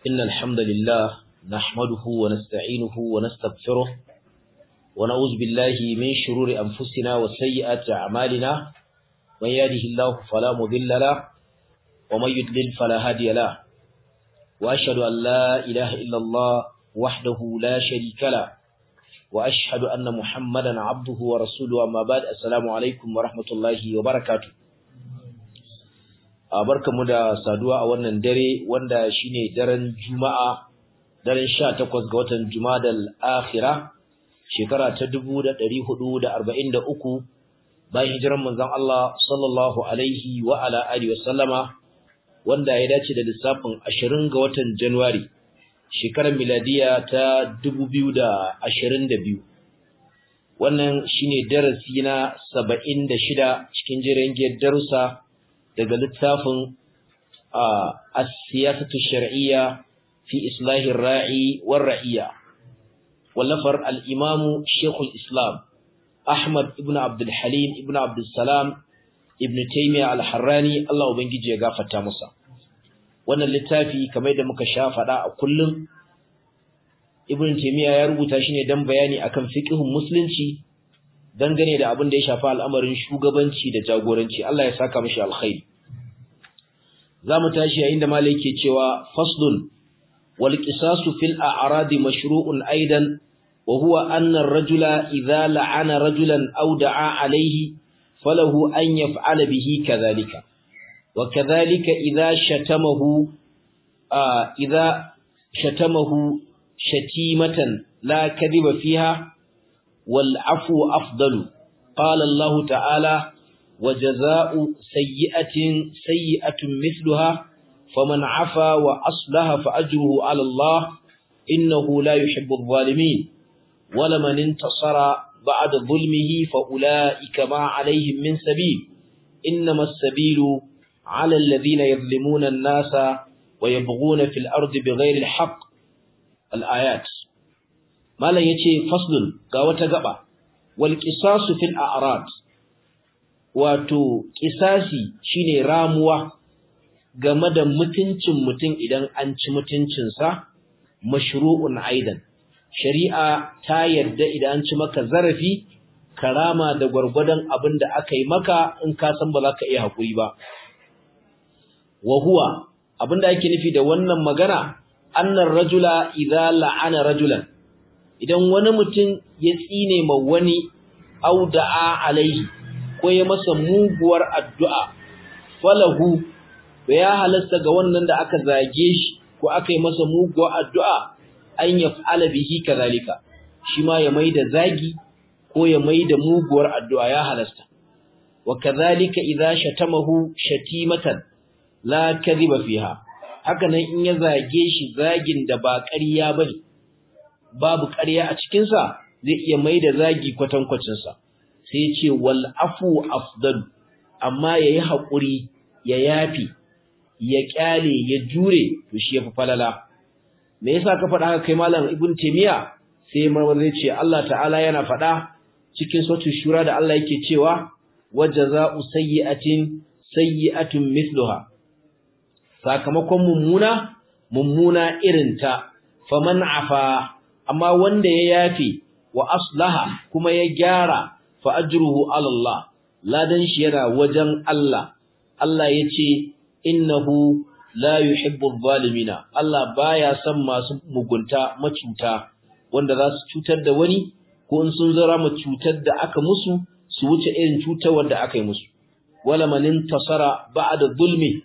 إن الحمد لله نحمده ونستعينه ونستغفره ونعوذ بالله من شرور أنفسنا وسيئات أعمالنا من يهده الله فلا مضل له ومن يضلل فلا هادي له وأشهد أن لا إله إلا الله وحده لا شريك له وأشهد أن محمدا عبده ورسوله أما بعد السلام عليكم ورحمة الله وبركاته barkamu da saduwa a wannan dare wanda shine daren Juma'a daren 18 ga watan Jumadal Akhira shekara ta 1443 bayan hijiran manzon Allah sallallahu alaihi wa ala alihi wa sallama wanda ya dace da lissafin 20 ga watan January shekarar miladiya ta 2022 wannan shine darasi na 76 cikin jerin darussa daga littafin as-siyasatu shar'iyya fi islahi ar-ra'i war-ra'iyya wallafar al-imam Sheikh al-Islam Ahmad ibn Abdul Halim ibn Abdul Salam ibn Taymiyyah al-Harrani Allah ubangiji ya gafarta masa wannan littafi kamar da muka sha fada a kullum Ibn Taymiyyah ya rubuta shi ne dan bayani akan fiqhun musulunci dangane da abin da ya shafi al'amarin shugabanci da jagoranci Allah ya saka mishi alkhairi zamu tashi yayin da malai yake cewa faslun wal qisasu fil a'rad mashru'un aidan wa huwa anna ar-rajula idha la'ana rajulan aw da'a alayhi falahu an yaf'ala bihi kadhalika wa kadhalika idha shatamahu idha shatamahu shatimatan la kadhiba fiha والعفو أفضل قال الله تعالى وجزاء سيئة سيئة مثلها فمن عفا وأصلها فأجره على الله إنه لا يحب الظالمين ولمن انتصر بعد ظلمه فأولئك ما عليهم من سبيل إنما السبيل على الذين يظلمون الناس ويبغون في الأرض بغير الحق الآيات malam yace faslun ga wata gaba wal qisasu fil a'rad wato qisasi shine ramuwa game da mutuncin mutum idan an ci mutuncin sa mashru'un aidan shari'a ta yarda idan an ci maka zarafi karama da gwargwadon abin da aka yi maka in ka san ba za ka iya hakuri ba wa huwa abinda ake nufi da wannan magana annar rajula idza la'ana rajulan idan wani mutum ya tsine ma wani auda'a alaihi ko ya masa muguwar addu'a falahu ya halasta ga wannan da aka zage shi ko aka yi masa muguwar addu'a an yaf'ala bihi kazalika shi ma ya maida zagi ko ya maida muguwar addu'a ya halasta wa kazalika idza shatamahu shatimatan la kadhiba fiha haka nan in ya zage shi zagin da ba ƙarya bane babu ƙarya a cikinsa zai iya mai da zagi kwatankwacinsa sai ya ce wal afu afdal amma ya yi haƙuri ya yafi ya ƙyale ya jure to shi ya fi falala me yasa ka faɗa haka kai malam ibn taymiya sai marmar zai ce Allah ta'ala yana faɗa cikin sautin shura da Allah yake cewa wajaza'u sayyi'atin sayyi'atun mithluha sakamakon mummuna mummuna irinta faman afa amma wanda ya yafe wa aslaha kuma ya gyara fa ajruhu ala Allah ladan shi yana wajen Allah Allah yace innahu la yuhibbu adh-dhalimina Allah baya son masu mugunta macuta wanda za su cutar da wani ko in sun zara mu cutar da aka musu su wuce irin cutar wanda aka yi musu wala man intasara ba'da zulmi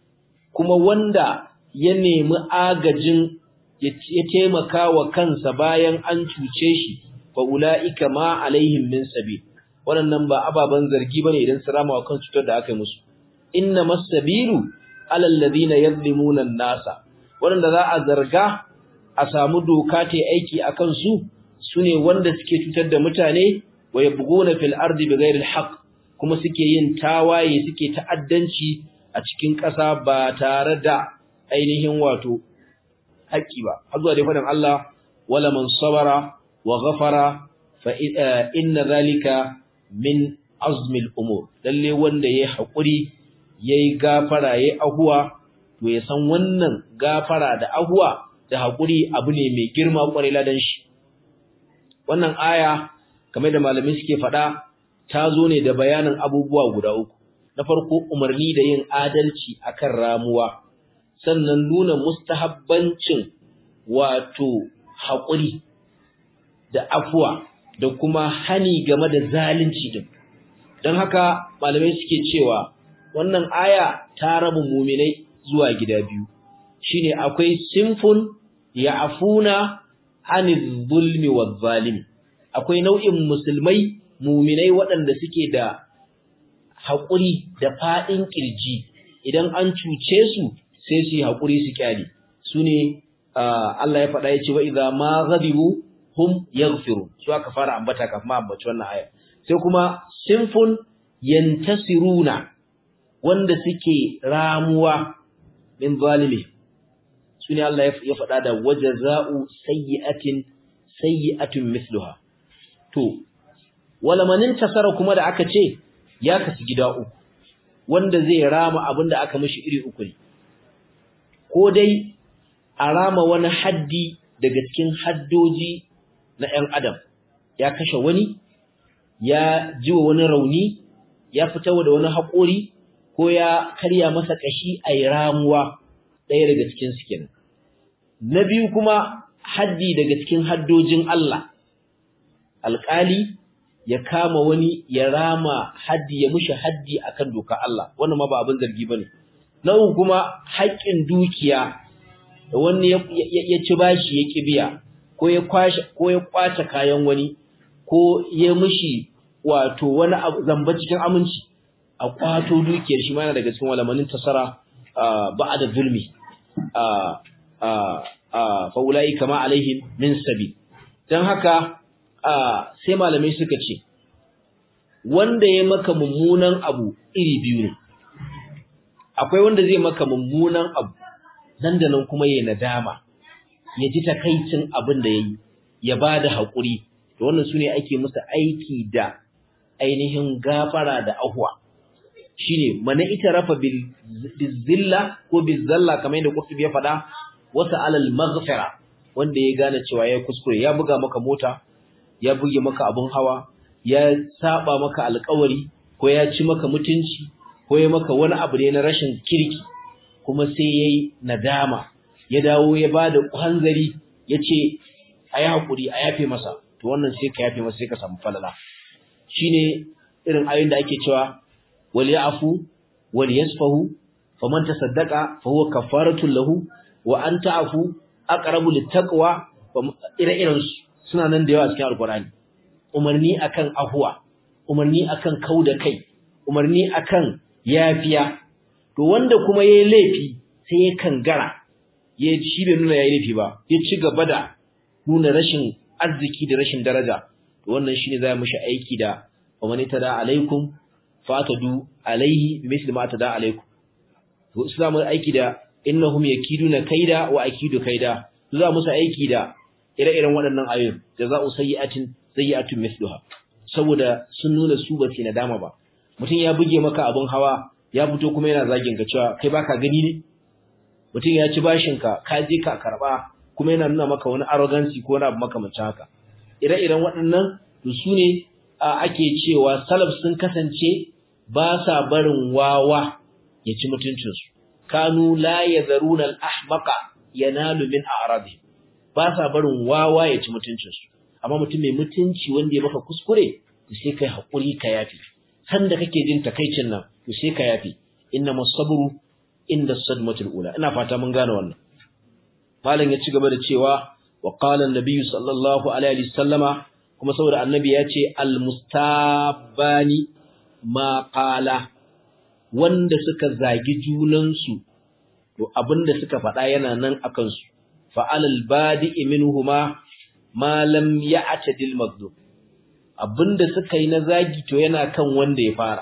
kuma wanda ya nemi agajin ya taimaka wa kansa bayan an cuce shi fa ulaika ma alaihim min sabil wannan ba ababan zargi bane idan su rama wa kan cutar da aka yi musu inna masabilu alal ladina yadhlimuna an-nasa wanda za a zarga a samu doka ta aiki akan su sune wanda suke cutar da mutane wa yabghuna fil ardi bighairi al kuma suke yin tawaye suke ta'addanci a cikin ƙasa ba tare da ainihin wato haƙƙi ba har zuwa dai faɗin Allah wala man sabara wa ghafara fa inna zalika min azmil umur lalle wanda yayi haƙuri yayi gafara yayi ahuwa to ya san wannan gafara da ahwa da hakuri abu ne mai girma kwarai ladan shi wannan aya kamar da malamai suke faɗa ta zo ne da bayanin abubuwa guda uku na farko umarni da yin adalci akan ramuwa sannan nuna mustahabbancin wato haƙuri da afuwa da kuma hani game da zalunci din don haka malamai suke cewa wannan aya ta raba muminai zuwa gida biyu shine akwai sinfun ya'funa anil zulmi waz zalimi akwai nau'in musulmai muminai waɗanda suke da haƙuri da faɗin ƙirji idan an cuce su sai su yi haƙuri su kyale su ne Allah ya faɗa ya ce wa idza ma ghadibu hum yaghfiru su aka fara ambata kafin ma ambaci wannan aya sai kuma sinfun yantasiruna wanda suke ramuwa min zalimi su ne Allah ya faɗa da wajaza'u sayyi'atin sayyi'atun mithluha to wala manin tasara kuma da aka ce ya kasu gida uku wanda zai rama abinda aka mishi iri uku ne ko dai a rama wani haddi daga cikin haddoji na ‘yan adam ya kashe wani ya jiwa wani rauni ya fita da wani haƙori ko ya karya masa ƙashi a yi ramuwa ɗaya daga cikin su kenan na biyu kuma haddi daga cikin haddojin Allah alƙali ya kama wani ya rama haddi ya mushi haddi akan doka Allah wannan ma ba abin zargi bane na uku kuma haƙƙin dukiya da wani ya ci bashi ya kibiya ko ya kwashe ko ya kwace kayan wani ko ya mushi wato wani zamba cikin aminci a kwato dukiyar shi ma yana daga cikin walamanin tasara ba'da zulmi fa ulai kama alaihim min sabil dan haka sai malamai suka ce wanda ya maka mummunan abu iri biyu ne akwai wanda zai maka mummunan abu nan da nan kuma yayi nadama ya ji takaicin abin da yayi ya bada hakuri to wannan sune ake musu aiki da ainihin gafara da ahwa shine mana ita rafa bil zilla ko bil zalla kamar yadda Qurtubi ya faɗa wasa alal maghfira wanda ya gane cewa ya kuskure ya buga maka mota ya buge maka abun hawa ya saba maka alƙawari ko ya ci maka mutunci ko ya maka wani abu ne na rashin kirki kuma sai yayi nadama ya dawo ya bada hanzari yace ayi hakuri a yafe masa to wannan sai ka yafe masa sai ka samu falala shine irin ayoyin da ake cewa wal ya'fu wal yasfahu faman tasaddaqa fa huwa kafaratun lahu wa an ta'fu aqrabu littaqwa ire-iren suna nan da yawa cikin alqur'ani umarni akan afuwa umarni akan kauda kai umarni akan yafiya to wanda kuma yayi laifi sai ya kangara ya shi bai nuna yayi laifi ba ya ci gaba da nuna rashin arziki da rashin daraja to wannan shine zai mishi aiki da wamani tada alaikum fatadu alaihi misli ma tada alaikum to islamu aiki da innahum yakiduna kaida wa akidu kaida za musu aiki da ire-iren waɗannan ayoyin jaza'u sayyi'atin sayyi'atun misluha saboda sun nuna su ba su nadama ba mutum ya buge maka abin hawa ya fito kuma yana zagin ka cewa kai baka gani ne mutum ya ci bashin ka ka je ka karba kuma yana nuna maka wani arrogancy ko wani abu makamancin haka ire-iren waɗannan to su ne ake cewa salaf sun kasance ba sa barin wawa ya ci mutuncinsu kanu la yadharuna al-ahmaqa yanalu min a'radi ba sa barin wawa ya ci mutuncinsu amma mutum mai mutunci wanda ya maka kuskure to sai kai hakuri ka yafi sanda kake jin takaicin nan to sai ka yafi inna masabru inda sadmatul ula ina fata mun gane wannan malam ya ci gaba da cewa wa qala an-nabiy sallallahu alaihi wasallama kuma saboda annabi ya ce al-mustabani ma qala wanda suka zagi junansu to abinda suka faɗa yana nan akan su fa alal badi'i minhuma ma lam ya'tadil maghdub abinda suka yi na zagi to yana kan wanda ya fara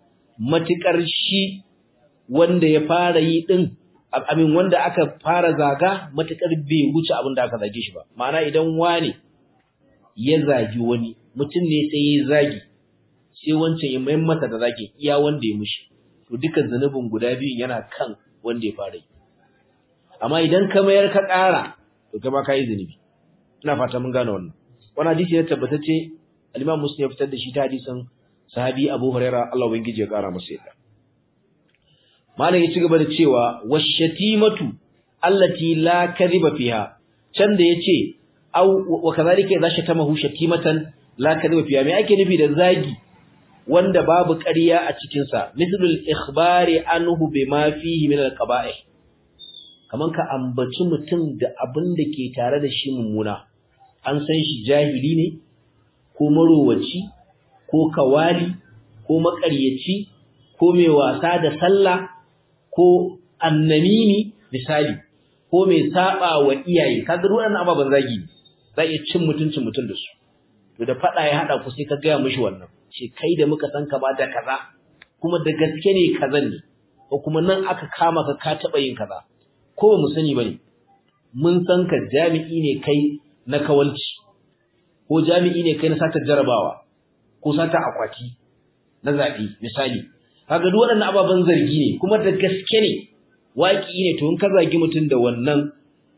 matukar shi wanda ya fara yi din amin wanda aka fara zaga matukar bai wuce abinda aka zage shi ba ma'ana idan wani ya zagi wani mutum ne sai ya zagi sai wancan ya mai masa da zagi iya wanda ya mushi to dukan zanubin guda biyun yana kan wanda ya fara yi amma idan ka mayar ka ƙara to kai ma ka yi zunubi ina fata mun gane wannan wannan hadisi ne tabbatacce al-Imam Muslim ya fitar da shi ta hadisin sahabi Abu Hurairah Allah ubangiji ya ƙara masa yadda malam ya ci gaba da cewa washatimatu allati la kadhiba fiha can da yace aw wa kadhalika idza shatamahu shatimatan la kadhiba fiha me ake nufi da zagi wanda babu ƙarya a cikin sa mislul ikhbari anhu bima fihi min al-qaba'ih kaman ka ambaci mutum da abin da ke tare da shi mummuna an san shi jahili ne ko marowaci ko kawali ko maƙaryaci ko mai wasa da sallah ko annamimi misali ko mai saba wa iyaye kaga waɗannan ababan zagi ne za iya cin mutuncin mutum da su to da fada ya hada ku sai ka gaya mishi wannan ce kai da muka san ka ba da kaza kuma da gaske ne kazan ne ko kuma nan aka kama ka ka taba yin kaza ko ba mu sani bane mun san ka jami'i ne kai na kawalci ko jami'i ne kai na sata jarabawa ko sata akwati na zabi misali kaga duk waɗannan ababen zargi ne kuma da gaske ne waki ne to in ka zagi mutum da wannan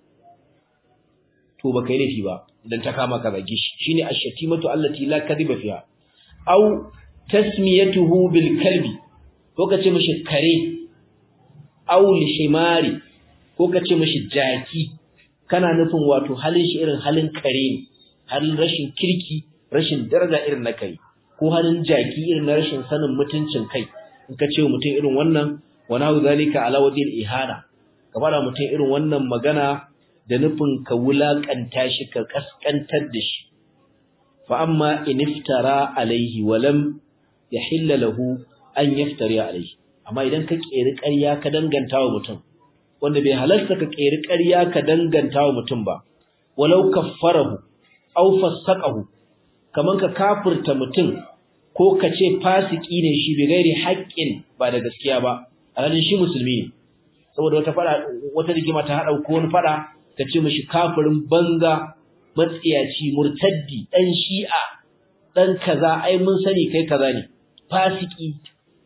to baka yi laifi ba idan ta kama ka zagi shi shine ash-shatimatu allati la kadhiba fiha aw tasmiyatuhu bil kalbi ko kace mishi kare aw lishimari ko kace mishi jaki kana nufin wato halin shi irin halin kare ne halin rashin kirki rashin daraja irin na kai ko halin jaki irin na rashin sanin mutuncin kai in ka ce mutum irin wannan wa nahu zalika ala wajhil ihana ka fara mutum irin wannan magana da nufin ka wulakanta shi ka kaskantar da shi fa amma in iftara alaihi wa lam yahilla lahu an yaftari alaihi amma idan ka keri ƙarya ka danganta wa mutum wanda bai halarta ka keri ƙarya ka danganta wa mutum ba walau kaffarahu aw fasaqahu kaman ka kafirta mutum ko ka ce fasiki ne shi bi gairi haƙƙin ba da gaskiya ba alhalin shi musulmi ne saboda wata fada wata rigima ta hada ko wani fada ka ce mishi kafirin banza matsiyaci murtaddi dan shi'a dan kaza ai mun sani kai kaza ne fasiki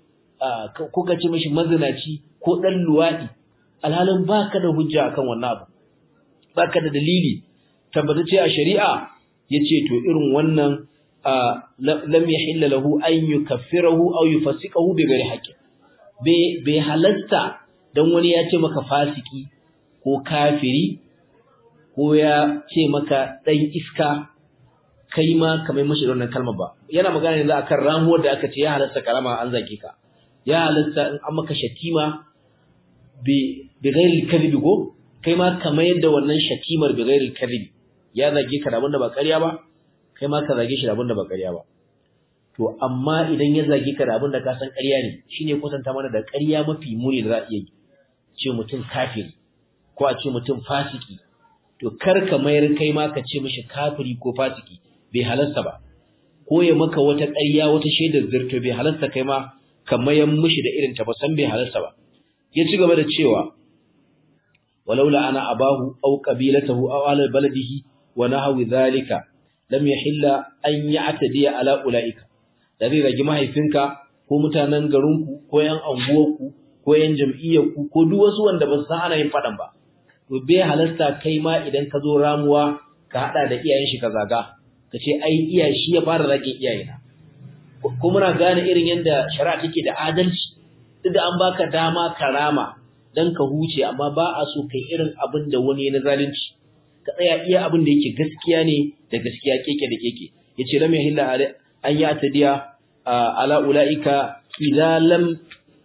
ko ka ce mishi mazinaci ko dan luwadi alhalin baka da hujja akan wannan abu baka da dalili tabbatacce a shari'a yace to irin wannan lam yahilla lahu an yukaffirahu aw yufasiqahu bi ghairi haqqin bai halasta dan wani ya ce maka fasiki ko kafiri ko ya ce maka dan iska kai ma kamar mashi da wannan kalmar ba yana magana ne akan ramuwar da aka ce ya halasta karama an zage ka ya halasta in an maka shatima bi bi ghairi kadhibi ko kai ma kamar yadda wannan shatimar bi ghairi kadhibi ya zage ka da abinda ba ƙarya ba kai ma ka zage shi da abinda ba ƙarya ba to amma idan ya zage ka da abinda ka san ƙarya ne shine kusanta mana da ƙarya mafi muni da za a iya yi ce mutum kafiri ko a ce mutum fasiki to kar ka mayar kai ma ka ce mishi kafiri ko fasiki bai halasta ba ko ya maka wata ƙarya wata shaidar zirto bai halasta kai ma ka mayan mishi da irin ta ba san bai halasta ba ya ci gaba da cewa walaula ana abahu aw qabilatahu aw ala baladihi wa nahwi dhalika lam yahilla an ya'tadiya ala ulaika da zai ragi mahaifinka ko mutanen garinku ko yan anguwarku ko yan jam'iyyarku ko duk wasu wanda ba su san ana yin fadan ba to bai halasta kai ma idan ka zo ramuwa ka hada da iyayen shi ka zaga ka ce ai iya shi ya fara rage iyayena ko muna gane irin yanda shari'a take da adalci duk da an baka dama karama dan ka huce amma ba a so kai irin abin da wani na zalunci ka tsaya iya abin da yake gaskiya ne da gaskiya keke da keke yace lam yahilla an ya tadiya ala ulaika idza lam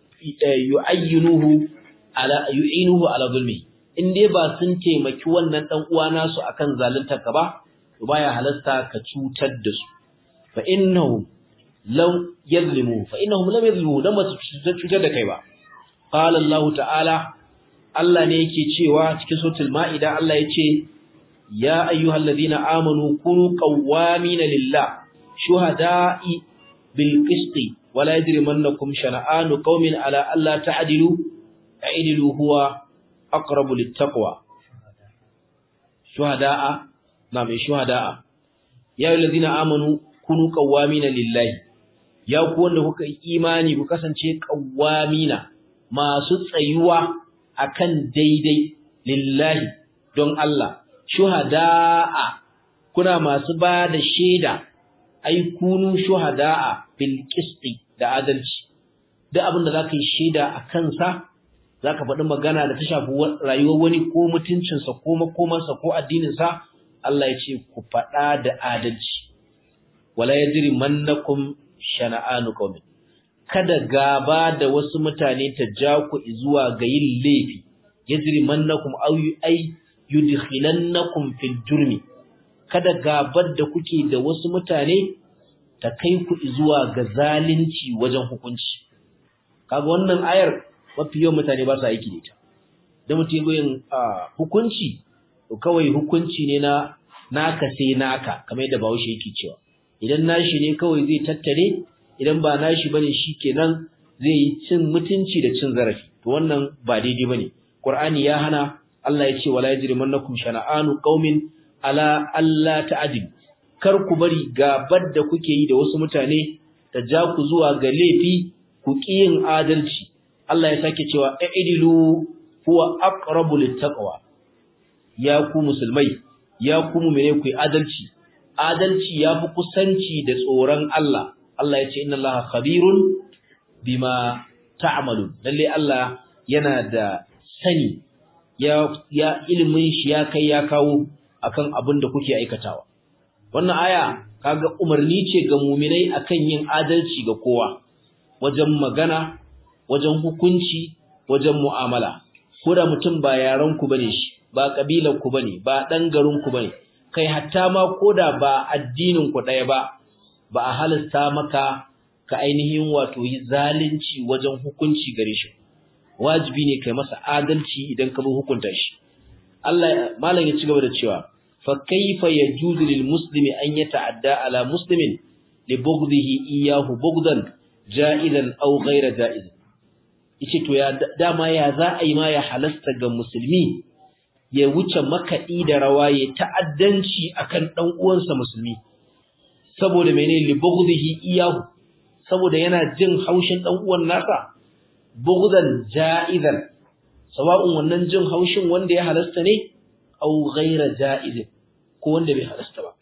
yu'ayyinuhu ala yu'inuhu ala zulmi in dai ba sun taimaki wannan dan uwa nasu akan zaluntar ka ba to baya halasta ka cutar da su fa innahum law yazlimu fa innahum lam yazlimu dan ba su cutar da kai ba qala Allah ta'ala Allah ne yake cewa cikin suratul maida Allah yace ya ayyuhalladhina amanu kunu qawwamina lillah shuhada'i bil qisti wala yajrimannakum shana'anu qaumin ala alla ta'dilu ta'dilu huwa aqrabu littaqwa shuhada'a na mai shuhada'a ya ayyuhalladhina amanu kunu qawwamina lillahi ya ku wanda kuka imani ku kasance qawwamina masu tsayuwa akan daidai lillahi don Allah shuhada'a kuna masu ba da shaida ai kunu shuhada'a bil qisti da adalci duk abin da zaka yi shaida a kansa zaka faɗi magana da ta shafi rayuwar wani ko mutuncinsa ko makomansa ko addininsa Allah ya ce ku faɗa da adalci wala yajri mannakum shana'anu qaumin kada gaba da wasu mutane ta ja ku zuwa ga yin laifi yajri mannakum aw ay yudkhilannakum fil jurmi kada gabar da kuke da wasu mutane ta kai ku zuwa ga zalunci wajen hukunci kaga wannan ayar mafi yawan mutane ba su aiki da ita da mutum yin hukunci to kawai hukunci ne na naka sai naka kamar yadda Bahaushe yake cewa idan nashi ne kawai zai tattare idan ba nashi bane shikenan zai yi cin mutunci da cin zarafi to wannan ba daidai bane Qur'ani ya hana Allah ya ce wala yajrimannakum shana'anu qaumin ala alla ta'dil kar ku bari gabar da kuke yi da wasu mutane ta ja ku zuwa ga laifi ku yin adalci Allah ya sake cewa aidilu huwa aqrabu littaqwa ya ku musulmai ya ku mu'mine ku adalci adalci yafi kusanci da tsoron Allah Allah ya ce inna Allaha khabirun bima ta'malun lalle Allah yana da sani ya ya ilimin shi ya kai ya kawo akan abin da kuke aikatawa wannan aya kaga umarni ce ga mu'minai akan yin adalci ga kowa wajen magana wajen hukunci wajen mu'amala ko da mutum ba yaran ku bane shi ba kabilar ku bane ba dan garin ku bane kai hatta ma koda ba addinin ku daya ba ba a halasta maka ka ainihin wato yi zalunci wajen hukunci gare shi wajibi ne kai masa adalci idan ka bi hukunta shi Allah malam ya ci gaba da cewa fa kayfa yajuzu lil muslimi an yata'adda ala muslimin li bughdihi iyyahu bughdan ja'izan aw ghayra ja'iz yace to ya dama ya za a yi ma ya halasta ga musulmi ya wuce makaɗi da rawa ya ta'addanci akan dan uwansa musulmi saboda menene li bughdihi iyyahu saboda yana jin haushin dan uwan nasa bughdan ja'izan sawa'un wannan jin haushin wanda ya halasta ne aw ghayra ja'iz ko wanda bai halasta ba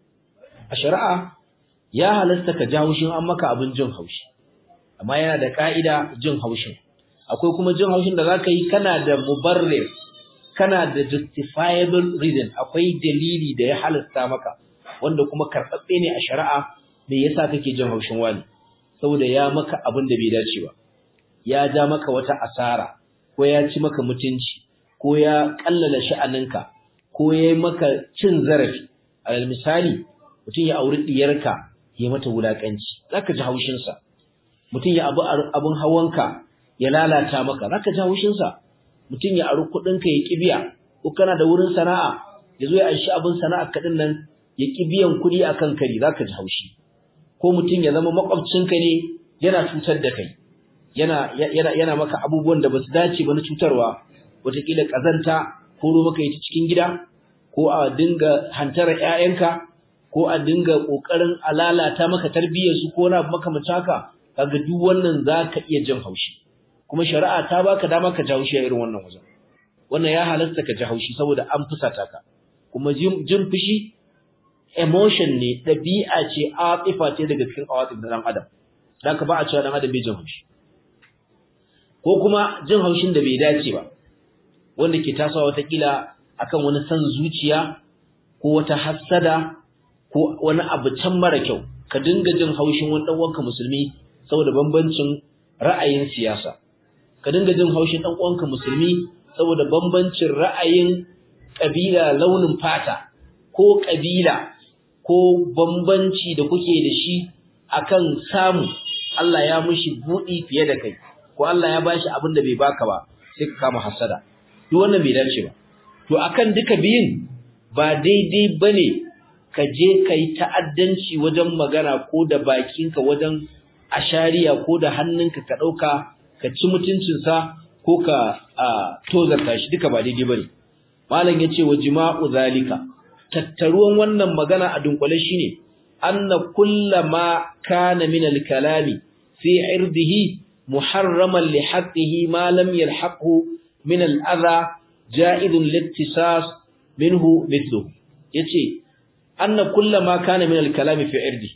a shari'a ya halasta ka ji haushin an maka abin jin haushi amma yana da ka'ida jin haushin akwai kuma jin haushin da zaka yi kana da mubarrir kana da justifiable reason akwai dalili da ya halasta maka wanda kuma karɓaɓɓe ne a shari'a me yasa kake jin haushin wani saboda ya maka abin da bai dace ba ya ja maka wata asara ko ya ci maka mutunci ko ya kallala sha'aninka ko ya yi maka cin zarafi alal misali mutum ya auri diyarka ya mata wulakanci zaka ji haushin sa mutum ya abu abun hawanka ya lalata maka zaka ji haushin sa mutum ya aru kudin ka ya kibiya ko kana da wurin sana'a ya zo ya aishi abin sana'a kadin nan ya kibiyan kudi akan kari zaka ji haushi ko mutum ya zama makwabcinka ne yana cutar da kai yana yana yana maka abubuwan da basu dace ba na cutarwa wataƙila kazanta ko ro maka ita cikin gida ko a dinga hantara ƴaƴanka ko a dinga kokarin alalata maka tarbiyyar su ko na maka mutaka kaga duk wannan zaka iya jin haushi kuma shari'a ta baka dama ka ji haushi a irin wannan wajen wannan ya halasta ka ji haushi saboda an fusata ka kuma jin fushi emotion ne ɗabi'a ce atifa ce daga cikin awatif na ɗan adam haka ba a cewa ɗan adam bai jin haushi ko kuma jin haushin da bai dace ba wanda ke tasowa watakila akan wani san zuciya ko wata hassada ko wani abu can mara kyau ka dinga jin haushin wani ɗan uwanka musulmi saboda bambancin ra'ayin siyasa ka dinga jin haushin ɗan uwanka musulmi saboda bambancin ra'ayin ƙabila launin fata ko ƙabila ko bambanci da kuke da shi akan samu Allah ya mushi buɗi fiye da kai ko Allah ya bashi abin da bai baka ba sai ka kama hasada duk wannan bai dace ba to akan duka biyun ba daidai bane ka je kai ta'addanci wajen magana ko da bakinka wajen ashariya ko da hannunka ka dauka ka ci mutuncinsa ko ka tozarta shi duka ba daidai bane malam yace wa jima'u zalika tattaruwan wannan magana a dunkule shine anna kullama kana min al-kalami fi irdihi muharraman li haqqihi ma lam yalhaqhu min al-adha ja'idun littisas minhu mithlu yace anna kullama kana min al-kalami fi irdi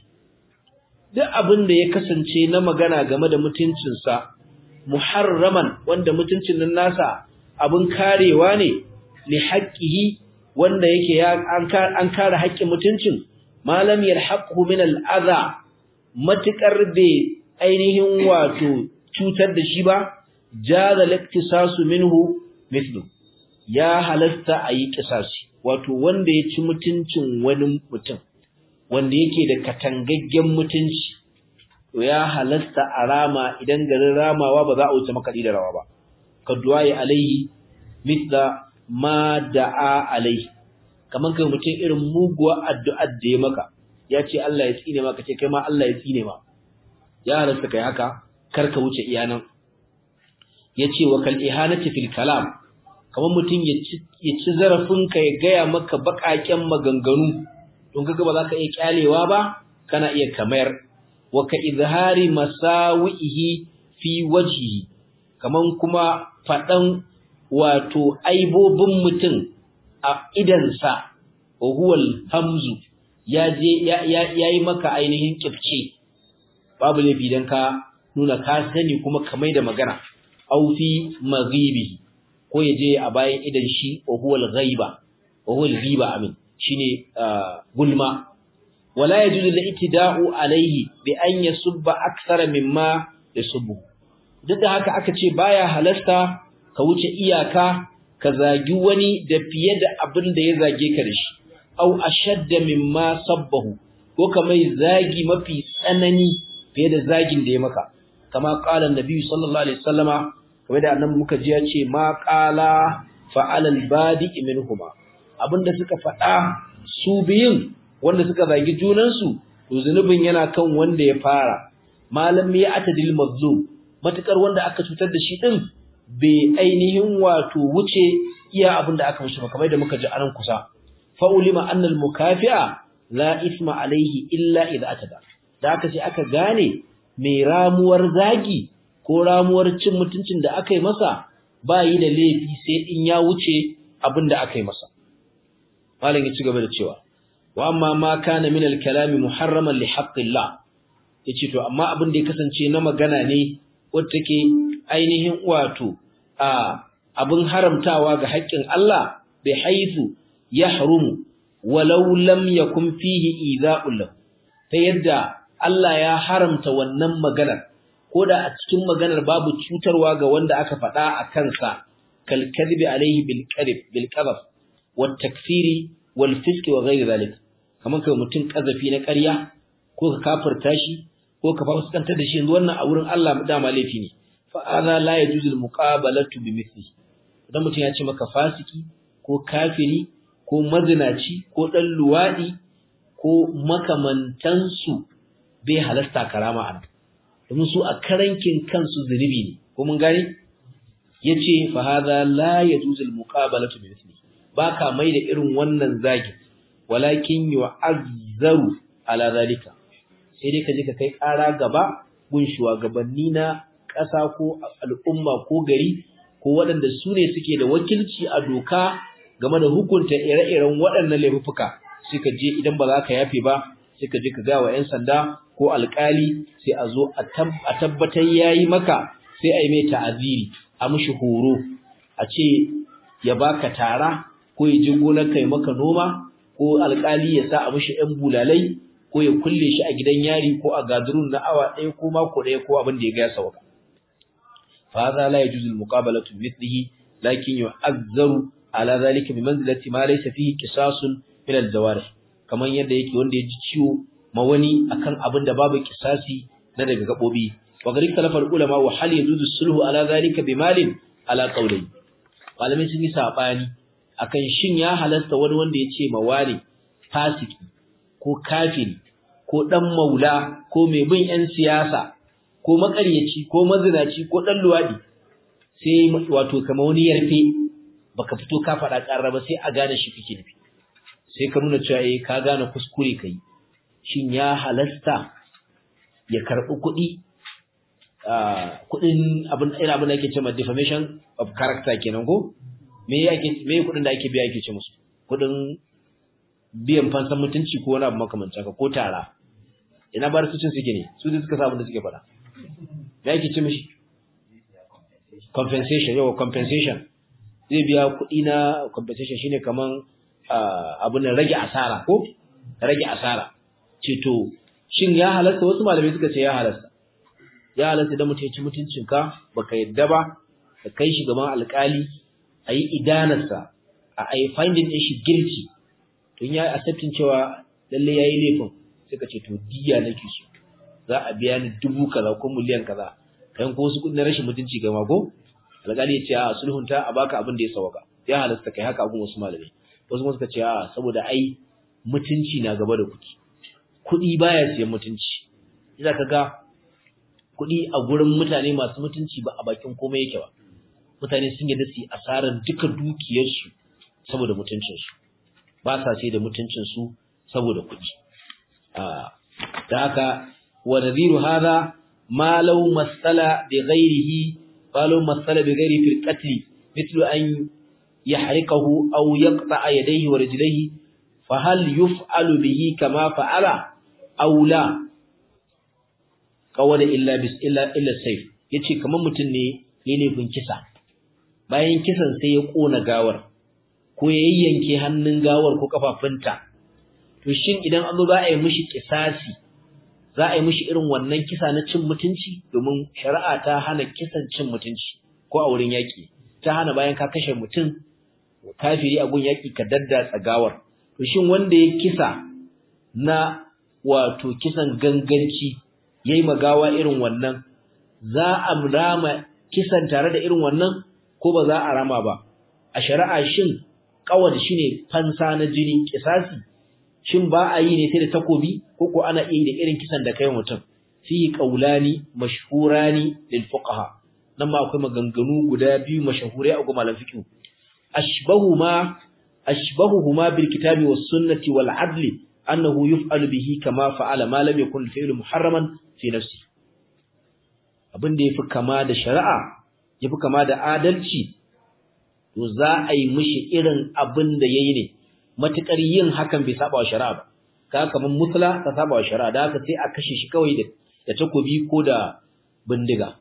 duk abin da ya kasance na magana game da mutuncinsa muharraman wanda mutuncin nan nasa abin karewa ne li haqqihi wanda yake ya an kare haƙƙin mutuncin malam yalhaqhu min al-adha matikar bai ainihin wato cutar da shi ba jaza liktisasu minhu mithlu ya halasta ayi kisasi wato wanda ya ci mutuncin wani mutum wanda yake da katangaggen mutunci to ya halasta a rama idan garin ramawa ba za a wuce makaɗi da rawa ba ka duwaye alaihi mithla ma da'a alaihi kamar kai mutum irin muguwa addu'ar da ya maka ya ce Allah ya tsine maka ce kai ma Allah ya tsine ma ya halasta kai haka kar ka wuce iyanan yace wa kal ihanati fil kalam kamar mutum ya ci zarafin ka ya gaya maka bakaken maganganu don kaga ba za ka iya kyalewa ba kana iya kamar wa ka izhari masawihi fi wajhihi kaman kuma fadan wato aibobin mutum a idansa wa huwal hamzu ya je ya yi maka ainihin kifce babu laifi dan ka nuna ka sani kuma ka mai da magana au fi maghibi ko ya je a bayan idan shi wa huwal ghaiba wa huwal ghiba amin shine gulma wala yajuzu al-ittida'u alayhi bi an yasubba akthara mimma yasubbu duk da haka aka ce baya halasta ka wuce iyaka ka zagi wani da fiye da abin da ya zage ka da shi au ashadda mimma sabbahu ko kamar zagi mafi tsanani fiye da zagin da ya maka kama qala annabi sallallahu alaihi wasallama kamar da annabi muka ji ya ce ma qala fa'ala al-badi minhuma abinda suka faɗa su biyun wanda suka zagi junansu to zunubin yana kan wanda ya fara malam ya atadil mazlum matukar wanda aka cutar da shi din bai ainihin wato wuce iya abinda aka mishi kamar da muka ji anan kusa fa ulima anna al mukafi'a la isma alaihi illa idza atada da aka ce aka gane mai ramuwar zagi ko ramuwar cin mutuncin da aka yi masa ba yi da laifi sai in ya wuce abinda aka yi masa malam ya ci gaba da cewa wa amma ma kana min al-kalami muharraman li haqqillah yace to amma abin da ya kasance na magana ne wanda take ainihin wato a abin haramtawa ga haƙƙin Allah bi haythu yahrumu walau lam yakun fihi idha'un lahu ta yadda Allah ya haramta wannan maganar koda a cikin maganar babu cutarwa ga wanda aka faɗa a kansa kal kadhibi alaihi bil kadhib bil qadhf wat takfiri wal fisq wa ghayr zalik kaman kai mutun kazafi na ƙarya ko ka kafirta shi ko ka fuskantar da shi yanzu wannan a wurin Allah dama laifi ne fa hadha la yajuzul muqabalatu bi mithli idan mutun ya ce maka fasiki ko kafiri ko mazinaci ko dan luwadi ko makamantansu bai halasta karama a domin su a karankin kansu zunubi ne ko mun gane yace fa hadha la yajuzul muqabalatu bi mithli baka mai da irin wannan zagi walakin yu'azzaru ala zalika sai dai ka je ka kai ƙara gaba gun shugabanni na ƙasa ko al'umma ko gari ko waɗanda su ne suke da wakilci a doka game da hukunta ire-iren waɗannan laifuka sai ka je idan ba za ka yafe ba sai ka je ka ga wa 'yan sanda ko alƙali sai a zo a tabbatar yayi maka sai a yi mai ta'aziri a mishi horo a ce ya baka tara ko ya je gonar kai maka noma ko alƙali ya sa a mishi 'yan bulalai ko ya kulle shi a gidan yari ko a gadurun na awa ɗaya ko mako ɗaya ko abin da ya gaya sauka fa hadha la yajuzu al-muqabalatu mithlihi lakin yu'azzaru ala zalika bi manzilati ma laysa fihi qisasun min al-jawarih kaman yadda yake wanda ya ji ciwo ma wani akan abin da babu kisasi na daga gabobi wa gari talafar ulama wa hal yajuzu sulhu ala zalika bi malin ala qawli malamai sun yi sabani akan shin ya halasta wani wanda ya ce ma wani fasiki ko kafiri ko dan maula ko mai bin yan siyasa ko makaryaci ko mazinaci ko dan luwadi sai wato kamar wani yarfe baka fito ka faɗa ƙarra ba sai a gane shi kake nufi sai ka nuna cewa eh ka gane kuskure kai shin ya halasta ya karɓi kuɗi kuɗin abin irin abin da ake cewa defamation of character kenan ko me yake me kudin da ake biya yake ce musu kudin biyan fansan mutunci ko wani abu makamancin ka ko tara ina bar su cin suke ne su da suka samu da suke fada me yake ce mishi compensation yawa compensation zai biya kuɗi na compensation shine kaman abin da rage asara ko rage asara ce to shin ya halasta wasu malamai suka ce ya halasta ya halasta da mutum ya ci mutuncinka baka yadda ba ka kai shi gaban alkali a yi idanarsa a yi finding ɗin shi guilty to ya yi accepting cewa lalle ya yi laifin suka ce to diya nake so za a biya ni dubu kaza ko miliyan kaza kayan ko wasu kudin rashin mutunci ga mako alƙali ya ce a sulhunta a baka abin da ya sawaka ya halasta kai haka abin wasu malamai wasu kuma suka ce a saboda ai mutunci na gaba da kuɗi kuɗi baya siyan mutunci idan ka ga kuɗi a gurin mutane masu mutunci ba a bakin komai yake ba mutane sun yadda su asarar duka dukiyarsu saboda mutuncinsu ba sa sai da mutuncinsu saboda kuɗi da haka wa nadhiru hadha ma law masala bi ghairihi ma law masala bi ghairi fil qatl mithlu an yahriqahu aw yaqta'a yadayhi wa rijlayhi fa hal yuf'alu bihi kama fa'ala aw la qawala illa bis illa illa sayf yace kaman mutun ne ne laifin kisa bayan kisan sai ya kona gawar ko ya yayyanke hannun gawar ko kafafunta to shin idan an zo za a yi mishi kisasi za a yi mishi irin wannan kisa na cin mutunci domin shari'a ta hana kisan cin mutunci ko a wurin yaƙi ta hana bayan ka kashe mutum kafiri a gun yaƙi ka daddatsa gawar to shin wanda ya kisa na wato kisan ganganci yayi magawa irin wannan za a rama kisan tare da irin wannan ko ba za a rama ba a shari'a shin kawar shine fansa na jini kisasi shin ba a yi ne sai da takobi ko ko ana iya yi da irin kisan da kai mutum fi qaulani mashhurani lil fuqaha nan ma akwai maganganu guda biyu mashahurai a gumalan fiqh ashbahuhuma ashbahuhuma bil kitabi was sunnati wal adli annahu yuf'alu bihi kama fa'ala ma lam yakun fi'lu muharraman fi nafsi abin da yafi kama da shari'a yafi kama da adalci to za a yi mishi irin abin da yayi ne matukar yin hakan bai saba wa shari'a ba ka kaman musla ta saba wa shari'a da haka sai a kashe shi kawai da da takobi ko da bindiga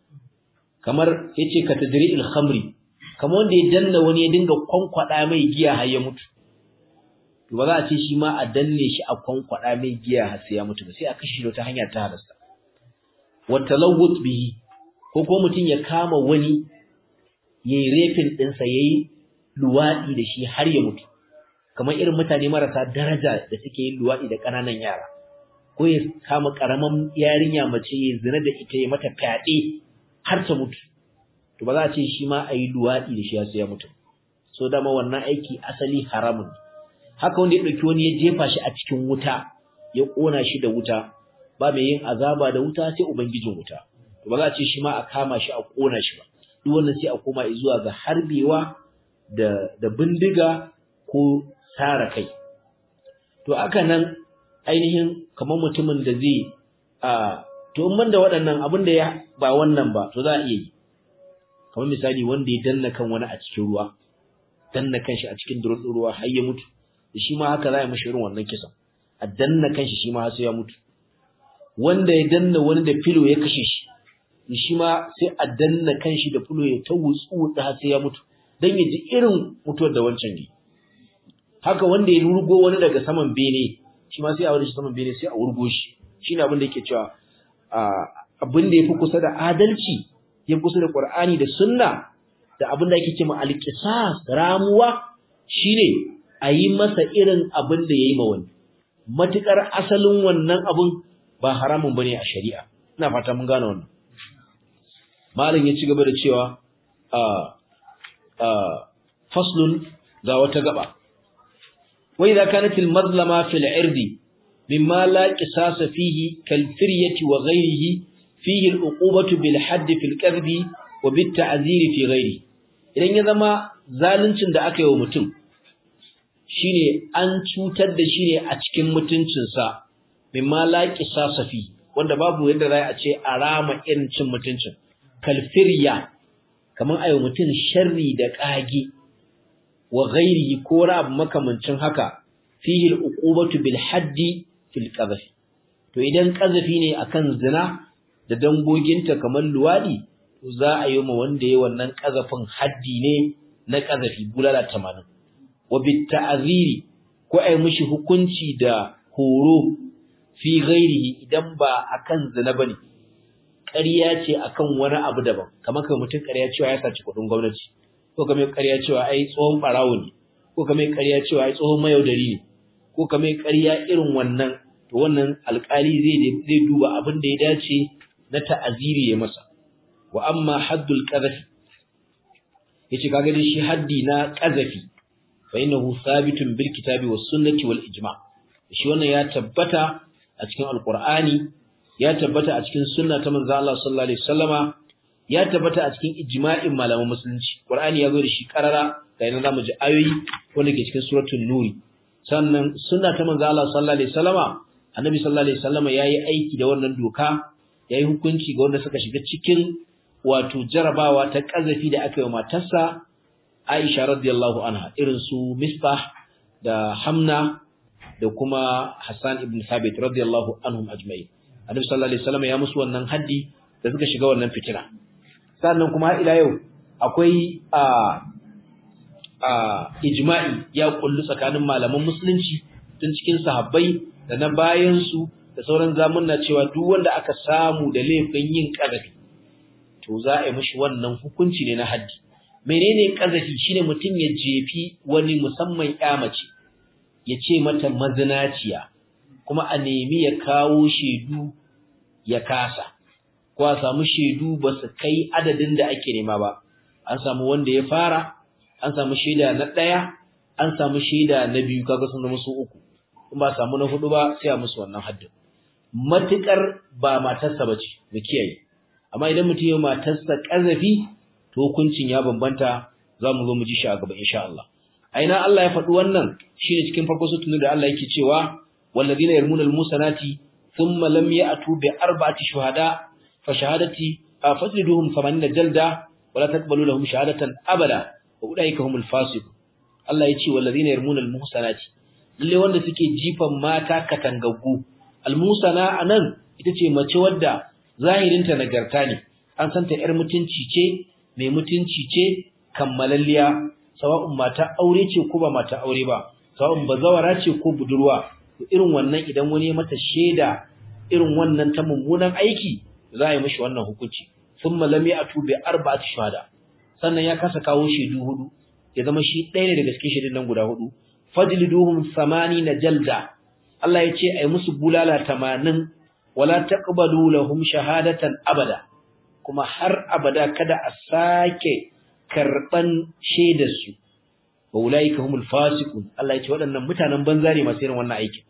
kamar yace ka tadri'il khamri kamar wanda ya danna wani ya dinga kwankwada mai giya har ya mutu to ba za a ce shi ma a danne shi a kwankwada mai giya har sai ya mutu ba sai a kashe shi ta hanya ta halasta wa talawwut bihi ko ko mutun ya kama wani yayi refin ɗinsa yayi luwadi da shi har ya mutu kamar irin mutane marasa daraja da suke yin luwaɗi da ƙananan yara ko ya kama ƙaramin yarinya mace ya zina da ita ya mata fyaɗe har ta mutu to ba za a ce shi ma a yi luwaɗi da shi ya ya mutu so dama wannan aiki asali haramun haka wanda ya ɗauki wani ya jefa shi a cikin wuta ya ƙona shi da wuta ba mai yin azaba da wuta sai ubangijin wuta to ba za a ce shi ma a kama shi a ƙona shi ba duk wannan sai a koma zuwa ga harbewa da da bindiga ko tara kai to aka nan ainihin kamar mutumin da zai a to in banda waɗannan abin da ya ba wannan ba to za a iya yi kamar misali wanda ya danna kan wani a cikin ruwa danna kanshi a cikin durutsun ruwa har ya mutu da shi ma haka za a yi mashi irin wannan kisan a danna kanshi shi ma har sai ya mutu wanda ya danna wani da filo ya kashe shi shi ma sai a danna kanshi da filo ya ta wutsu da har sai ya mutu dan ya ji irin mutuwar da wancan ne haka wanda ya wurgo wani daga saman bene shi ma sai a wani saman bene sai a wurgo shi shine abin da yake cewa abin da yafi kusa da adalci ya kusa da Qur'ani da Sunna da abin da yake cewa al-qisas ramuwa shine a yi masa irin abin da yayi ma wani matukar asalin wannan abun ba haramun bane a shari'a ina fata mun gane wannan malam ya ci gaba da cewa a a faslun ga wata gaba وإذا كانت المظلمة في العرض مما لا قصاص فيه كالفرية وغيره فيه العقوبة بالحد في الكذب وبالتعذير في غيره idan ya zama zaluncin da aka yi wa mutum shine an cutar da shi ne a cikin mutuncinsa mimma la qisasa fi wanda babu yadda za a ce a rama irin cin mutuncin kalfirya kaman ayo mutum sharri da kage wa ghairihi ko wani abu makamancin haka fihi al-uqubatu bil haddi fil qadhf to idan qazfi ne akan zina da dangoginta kamar luwadi to za a yi ma wanda yayi wannan qazafin haddi ne na qazfi bulala 80 wa bit ta'ziri ko ai mishi hukunci da horo fi ghairihi idan ba akan zina bane ƙarya ce akan wani abu daban kamar kai mutum ƙarya cewa ya saci kuɗin gwamnati ko kamar ƙarya cewa ai tsohon ɓarawo ne ko kamar ƙarya cewa ai tsohon mayaudari ne ko kamar ƙarya irin wannan to wannan alƙali zai zai duba abin da ya dace na ta'aziri ya masa wa amma haddul qadhafi yace kaga dai shi haddi na qadhafi fa innahu thabitun bil kitabi was sunnati wal ijma' shi wannan ya tabbata a cikin alqur'ani ya tabbata a cikin sunna ta manzo Allah sallallahu alaihi wasallama ya tabbata a cikin ijma'in malaman musulunci qur'ani ya zo da shi karara ga yana zamu ji ayoyi wanda ke cikin suratul nur sannan sunna ta manzo Allah sallallahu alaihi wasallama annabi sallallahu alaihi wasallama yayi aiki da wannan doka yayi hukunci ga wanda suka shiga cikin wato jarabawa ta kazafi da aka yi wa matarsa Aisha radiyallahu anha irin su Misbah da Hamna da kuma Hassan ibn Thabit radiyallahu anhum ajma'in Annabi sallallahu alaihi wasallam ya musu wannan haddi da suka shiga wannan fitina sannan kuma ila yau akwai a a ijma'i ya kullu tsakanin malaman musulunci tun cikin sahabbai da na bayan su da sauran zamunna cewa duk wanda aka samu da laifin yin kazafi to za a yi mishi wannan hukunci ne na haddi menene kazafi shine mutum ya jefi wani musamman mace ya ce mata mazinaciya kuma a nemi ya kawo shedu ya kasa ko a samu shedu ba su kai adadin da ake nema ba an samu wanda ya fara an samu shaida na ɗaya an samu shaida na biyu kaga sun zama su uku in ba samu na hudu ba sai a musu wannan haddin matukar ba matarsa bace mu kiyaye amma idan mutum ya matarsa kazafi to hukuncin ya bambanta za mu zo mu ji shi a gaba insha Allah aina Allah ya faɗi wannan shine cikin farko sutun da Allah yake cewa walladina yarmuna almusanati thumma lam ya'tu bi arba'ati shuhada fa shahadati fajliduhum 80 jalda wala taqbalu lahum shahadatan abada wa ulaika humul fasiq Allah ya ce walladina yarmuna almusanati lalle wanda suke jifan mata katangaggu almusana anan ita ce mace wadda zahirinta nagarta ne an santa yar mutunci ce mai mutunci ce kammalalliya sawa'un mata aure ce ko ba mata aure ba sawa'un bazawara ce ko budurwa to irin wannan idan wani ya mata sheda irin wannan ta mummunan aiki za a yi mishi wannan hukunci thumma lam ya'tu bi arba'ati shuhada sannan ya kasa kawo shedu hudu ya zama shi ɗaya ne daga cikin shedun nan guda hudu fajliduhum na jalda Allah ya ce ai musu bulala 80 wala taqbalu lahum shahadatan abada kuma har abada kada a sake karban shaidar su wa ulaika humul fasiqun Allah ya ce waɗannan mutanen banza ne masu irin wannan aikin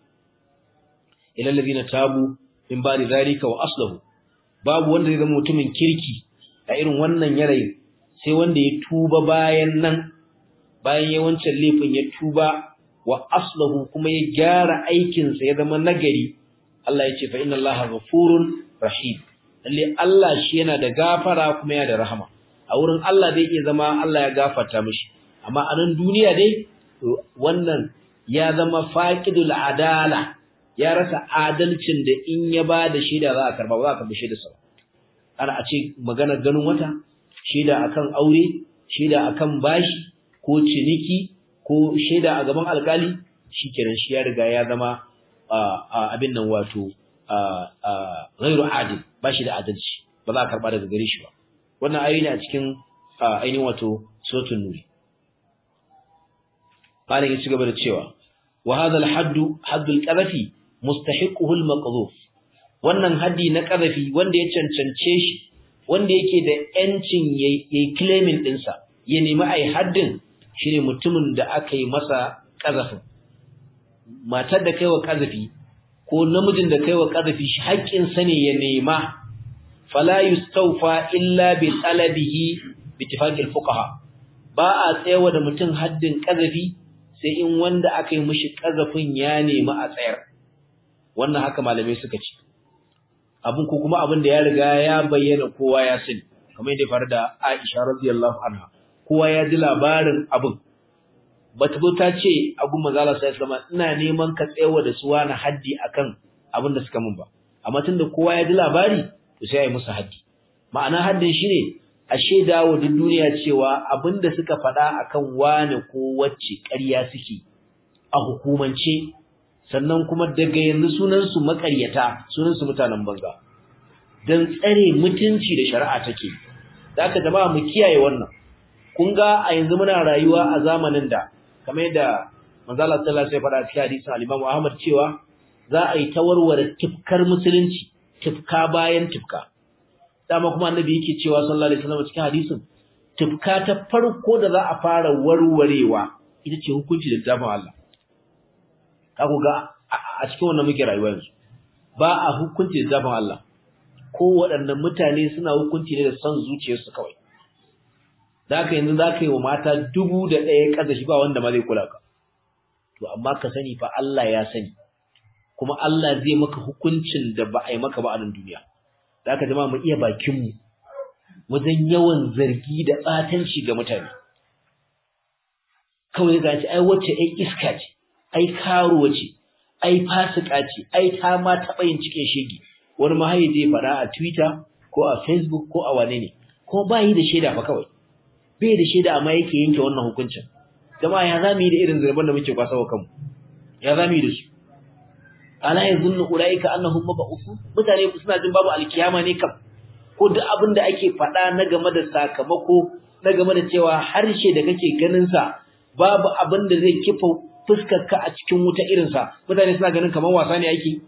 ilal ladina tabu min ba'di zalika wa aslahu babu wanda zai zama mutumin kirki a irin wannan yanayi sai wanda ya tuba bayan nan bayan yawancin laifin ya tuba wa aslahu kuma ya gyara aikinsa ya zama nagari Allah ya ce fa inna Allaha ghafurun rahim lalle Allah shi yana da gafara kuma yana da rahama a wurin Allah zai iya zama Allah ya gafarta mishi amma a nan duniya dai wannan ya zama faqidul adala ya rasa adalcin da in ya ba da shaida za a karba ba za a karbi shaida sa ana a ce magana ganin wata shaida akan aure shaida akan bashi ko ciniki ko shaida a gaban alkali shikenan shi ya riga ya zama abin nan wato ghairu adil ba shi da adalci ba za a karba daga gare shi ba wannan ayoyi ne a cikin ainihin wato suratul nuri malam ya ci gaba da cewa wa hadha al-hadd hadd al-qadhafi mustahiquhu al-maqdhuf wannan haddi na qadhafi wanda ya cancance shi wanda yake da yancin yayi claiming dinsa ya nemi ai haddin shine mutumin da aka yi masa qazafin matar da kaiwa qazafi ko namijin da kaiwa qazafi shi haƙƙin sa ne ya nema fala yustawfa illa bi talabihi bi ittifaqil fuqaha ba a tsayawa da mutum haddin qazafi sai in wanda aka yi mishi qazafin ya nemi a tsayar wannan haka malamai suka ce abin ko kuma abin da ya riga ya bayyana kowa ya sani kamar yadda faru da Aisha radiyallahu anha kowa ya ji labarin abin bata zo ta ce abu manzala sai sama ina neman ka tsayawa da su wani haddi akan abin da suka mun ba amma tunda kowa ya ji labari to sai ya yi musu haddi ma'ana haddin shine a shaida wa duk duniya cewa abin da suka faɗa akan wani ko wacce ƙarya suke a hukumance sannan kuma daga yanzu sunan su maƙaryata sunan su mutanen banza dan tsare mutunci da shari'a take da aka jama'a mu kiyaye wannan kun ga a yanzu muna rayuwa a zamanin da kamar yadda manzo Allah sallallahu alaihi wasallam ya faɗa cikin hadisin al-Imam Ahmad cewa za a yi tawarware tifkar musulunci tifka bayan tifka dama kuma annabi yake cewa sallallahu alaihi wasallam cikin hadisin tifka ta farko da za a fara warwarewa ita ce hukunci da littafin Allah kaku ga a cikin wannan muke rayuwa yanzu ba a hukunci da littafin Allah ko waɗannan mutane suna hukunci ne da son zuciyarsu kawai da haka yanzu za ka yi wa mata dubu da ɗaya ƙasa shi ba wanda ma zai kula ka to amma ka sani fa Allah ya sani kuma Allah zai maka hukuncin da ba a yi maka ba a nan duniya da haka jama'a mu iya bakinmu wajen yawan zargi da ɓatanci ga mutane kawai ga ce ai wacce ai iska ce ai karuwa ce ai fasika ce ai ta ma taɓa yin cikin shege wani mahayi zai faɗa a Twitter ko a Facebook ko a wane ne ko ba yi da shaida fa kawai bai da shaida amma yake yanke wannan hukuncin jama'a ya zamu yi da irin zurban da muke kwasawa kanmu ya zamu yi da su ala yazunnu ulaika annahum mab'uthun mutane suna jin babu alkiyama ne kam ko duk abin da ake faɗa na game da sakamako na game da cewa harshe da kake ganin sa babu abin da zai kifa fuskar ka a cikin wuta irin sa mutane suna ganin kamar wasa ne yake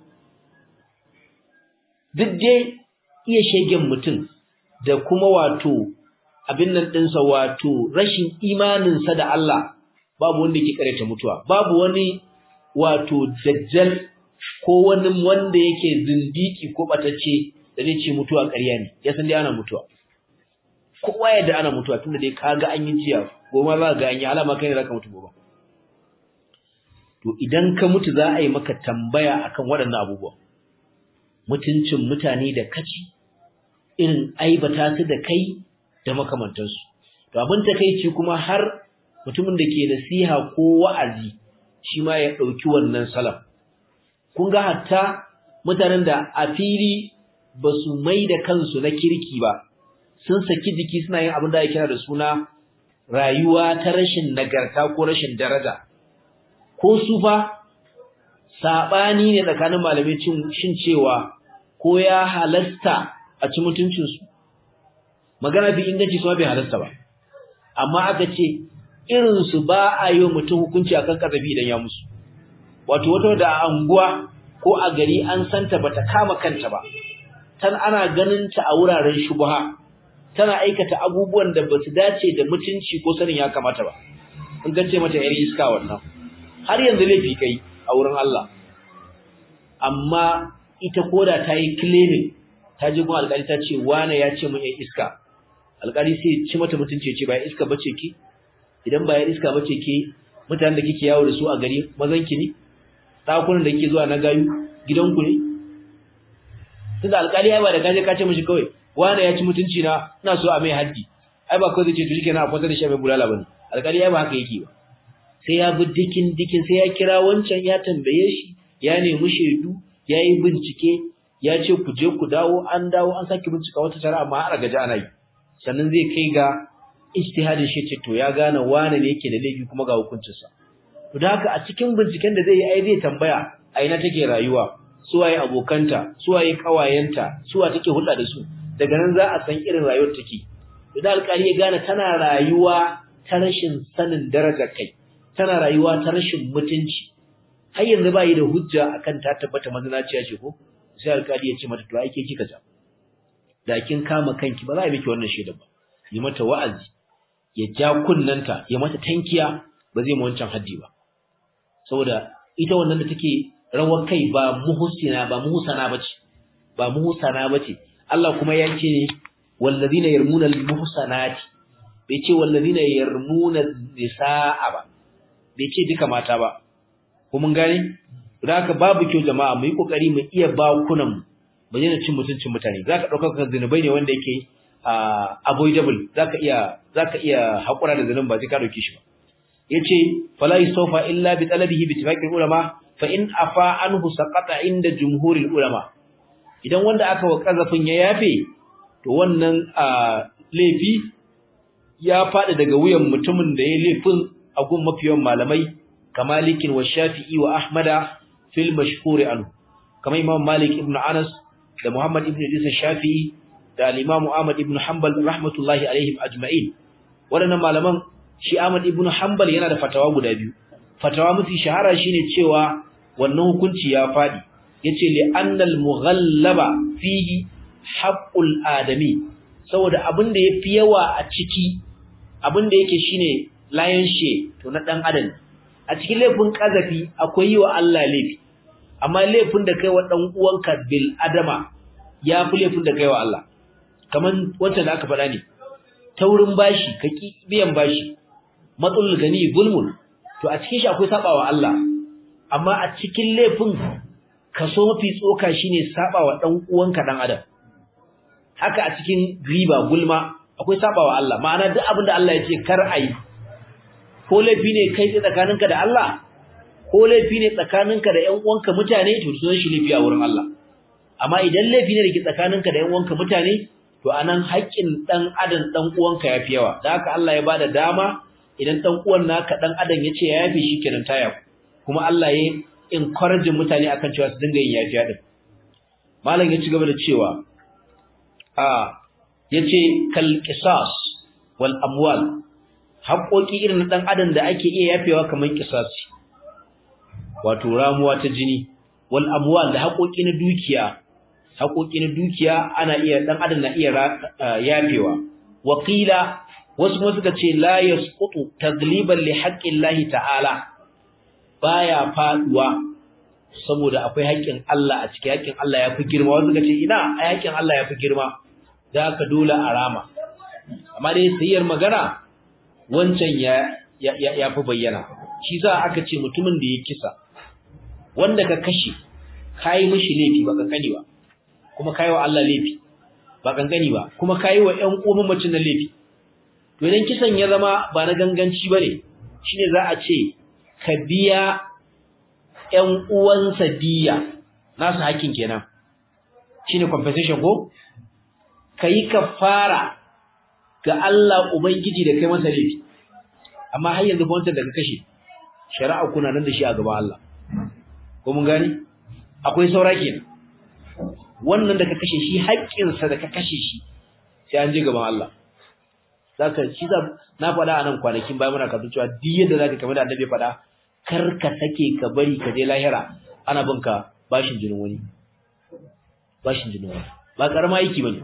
duk dai iya shegen mutum da kuma wato abin nan ɗinsa wato rashin imaninsa da Allah babu wanda yake karanta mutuwa babu wani wato dajjal ko wani wanda yake zindiki ko batacce da zai ce mutuwa ƙarya ne ya san dai ana mutuwa kowa ya da ana mutuwa tunda dai kaga an yi jiya goma za ga an yi alama kai ne zaka mutu gobe to idan ka mutu za a yi maka tambaya akan waɗannan abubuwa mutuncin mutane da kaci irin aibata su da kai da makamantansu to abin takeici kuma har mutumin da ke nasiha ko wa'azi shi ma ya ɗauki wannan salam kun ga hatta mutanen da a fili ba su mai da kansu na kirki ba sun saki jiki suna yin abin da ake kira da suna rayuwa ta rashin nagarta ko rashin daraja ko su fa saɓani ne tsakanin malamai shin cewa ko ya halasta a ci mutuncinsu magana bi inganci su bai halasta ba amma aka ce irinsu ba a yi mutum hukunci akan kazafi idan ya musu wato wata da a anguwa ko a gari an santa bata kama kanta ba tan ana ganin ta a wuraren shubha tana aikata abubuwan da basu dace da mutunci ko sanin ya kamata ba in gace mata yar iska wannan har yanzu laifi kai a wurin Allah amma ita koda ta yi claiming ta ji gun alƙali ta ce wane ya ce mun yan iska alƙali sai ci mata mutunci ya ce ba iska bace ki idan ba ya iska bace ke mutanen da kike yawo da su a gari mazan ki ne dakunan da kike zuwa na gayu gidanku ne tunda alƙali ya ba da kaje ka ce mishi kawai wane ya ci mutunci na ina so a mai haddi ai ba kawai zai ce to shikenan a kwanta da shi mai bulala bane alƙali ya ba haka yake ba sai ya bi dikin dikin sai ya kira wancan ya tambaye shi ya nemi shaidu ya yi bincike ya ce ku je ku dawo an dawo an sake bincika wata shari'a amma har gaji ana yi sannan zai kai ga ijtihadin shi ce to ya gane wane ne yake da laifi kuma ga hukuncinsa to da haka a cikin binciken da zai yi ai zai tambaya a ina take rayuwa su waye abokanta su waye kawayenta su wa take hulɗa da su daga nan za a san irin rayuwar take to da alƙali ya gane tana rayuwa ta rashin sanin darajar kai tana rayuwa ta rashin mutunci har yanzu ba yi da hujja akan ta tabbata mazinaciya ce ko sai alƙali ya ce mata to ai ke kika ja da kin kama kanki ba za a miki wannan shaida ba yi mata wa'azi ya ja kunnanta ya mata tankiya ba zai mu wancan haddi ba saboda ita wannan da take rawar kai ba muhsina ba muhsana bace ba muhsana bace Allah kuma ya ce ne wallazina yarmuna almuhsanati bai ce wallazina yarmuna nisaa ba bai ce duka mata ba ko mun gane da haka babu kyau jama'a mu yi kokari mu iya bakunan mu ba yana cin mutuncin mutane zaka dauka kan zinubai ne wanda yake avoidable zaka iya zaka iya hakura da zinun ba sai ka dauke shi ba yace fala yusafa illa bi talabihi bi ittifaqil ulama fa in afa anhu saqata inda jumhuril ulama idan wanda aka wa kazafin ya yafe to wannan laifi ya fadi daga wuyan mutumin da ya laifin a gun mafiyan malamai kamalikin wa shafi'i wa ahmada fil mashhur anhu kamar imam malik ibn anas da muhammad ibn idris shafi'i da al-imam ahmad ibn hanbal rahmatullahi alaihim ajma'in wadannan malaman shi ahmad ibn hanbal yana da fatawa guda biyu fatawa mafi shahara shine cewa wannan hukunci ya fadi yace li annal mughallaba fihi haqqul adami saboda abin da yafi yawa a ciki abin da yake shine lion share to na dan adam a cikin laifin kazafi akwai yi wa Allah laifi amma laifin da kai wa dan uwanka bil adama ya fi laifin da kai wa Allah kaman wanda da aka faɗa ne taurin bashi ka ki biyan bashi matsalul gani zulmun to a cikin shi akwai sabawa Allah amma a cikin laifin kaso mafi tsoka shine sabawa dan uwanka dan adam haka a cikin riba gulma akwai sabawa Allah ma'ana duk abin da Allah ya ce kar ayi ko laifi ne kai tsakaninka da Allah ko laifi ne tsakaninka da ƴan uwanka mutane to sunan shi laifi a wurin Allah amma idan laifi ne da ke tsakaninka da ƴan uwanka mutane to anan haƙƙin dan adam dan uwanka yafi yawa da haka Allah ya bada dama idan dan uwan naka dan adam yace ya yafi shikenan taya kuma Allah ya encourage mutane akan cewa su dinga yin yafiya din malam ya ci gaba da cewa a yace kal qisas wal amwal haƙoƙi irin na dan adam da ake iya yafewa kamar qisasi wato ramuwa ta jini wal amwal da haƙoƙi na dukiya haƙoƙi na dukiya ana iya dan adam na iya yafewa waqila wasu kuma suka ce la yasqutu tagliban li haqqillahi ta'ala baya faduwa saboda akwai haƙƙin Allah a cikin haƙƙin Allah yafi girma wasu suka ce ina a haƙƙin Allah yafi girma da ka dole a rama amma dai sayyar magana wancan ya ya fi bayyana shi za aka ce mutumin da ya kisa wanda ka kashe kai mishi laifi ba kankani ba kuma kai wa Allah laifi ba kankani ba kuma kai wa ƴan uwan mutum na laifi to idan kisan ya zama ba na ganganci bane shine za a ce ka biya ƴan uwansa diya nasu hakkin kenan shine compensation ko kai kafara ga Allah ubangiji da kai masa laifi amma har yanzu ba wancan da ka kashe shari'a kuna nan da shi a gaban Allah ko mun gani akwai saura kenan wannan da ka kashe shi haƙƙinsa da ka kashe shi sai an je gaban Allah zaka shi za na faɗa anan kwanakin bayan muna kafin cewa duk yadda zaka kamar da annabi faɗa kar ka sake ka bari ka je lahira ana binka bashin jinin wani bashin jinin wani ba karama aiki bane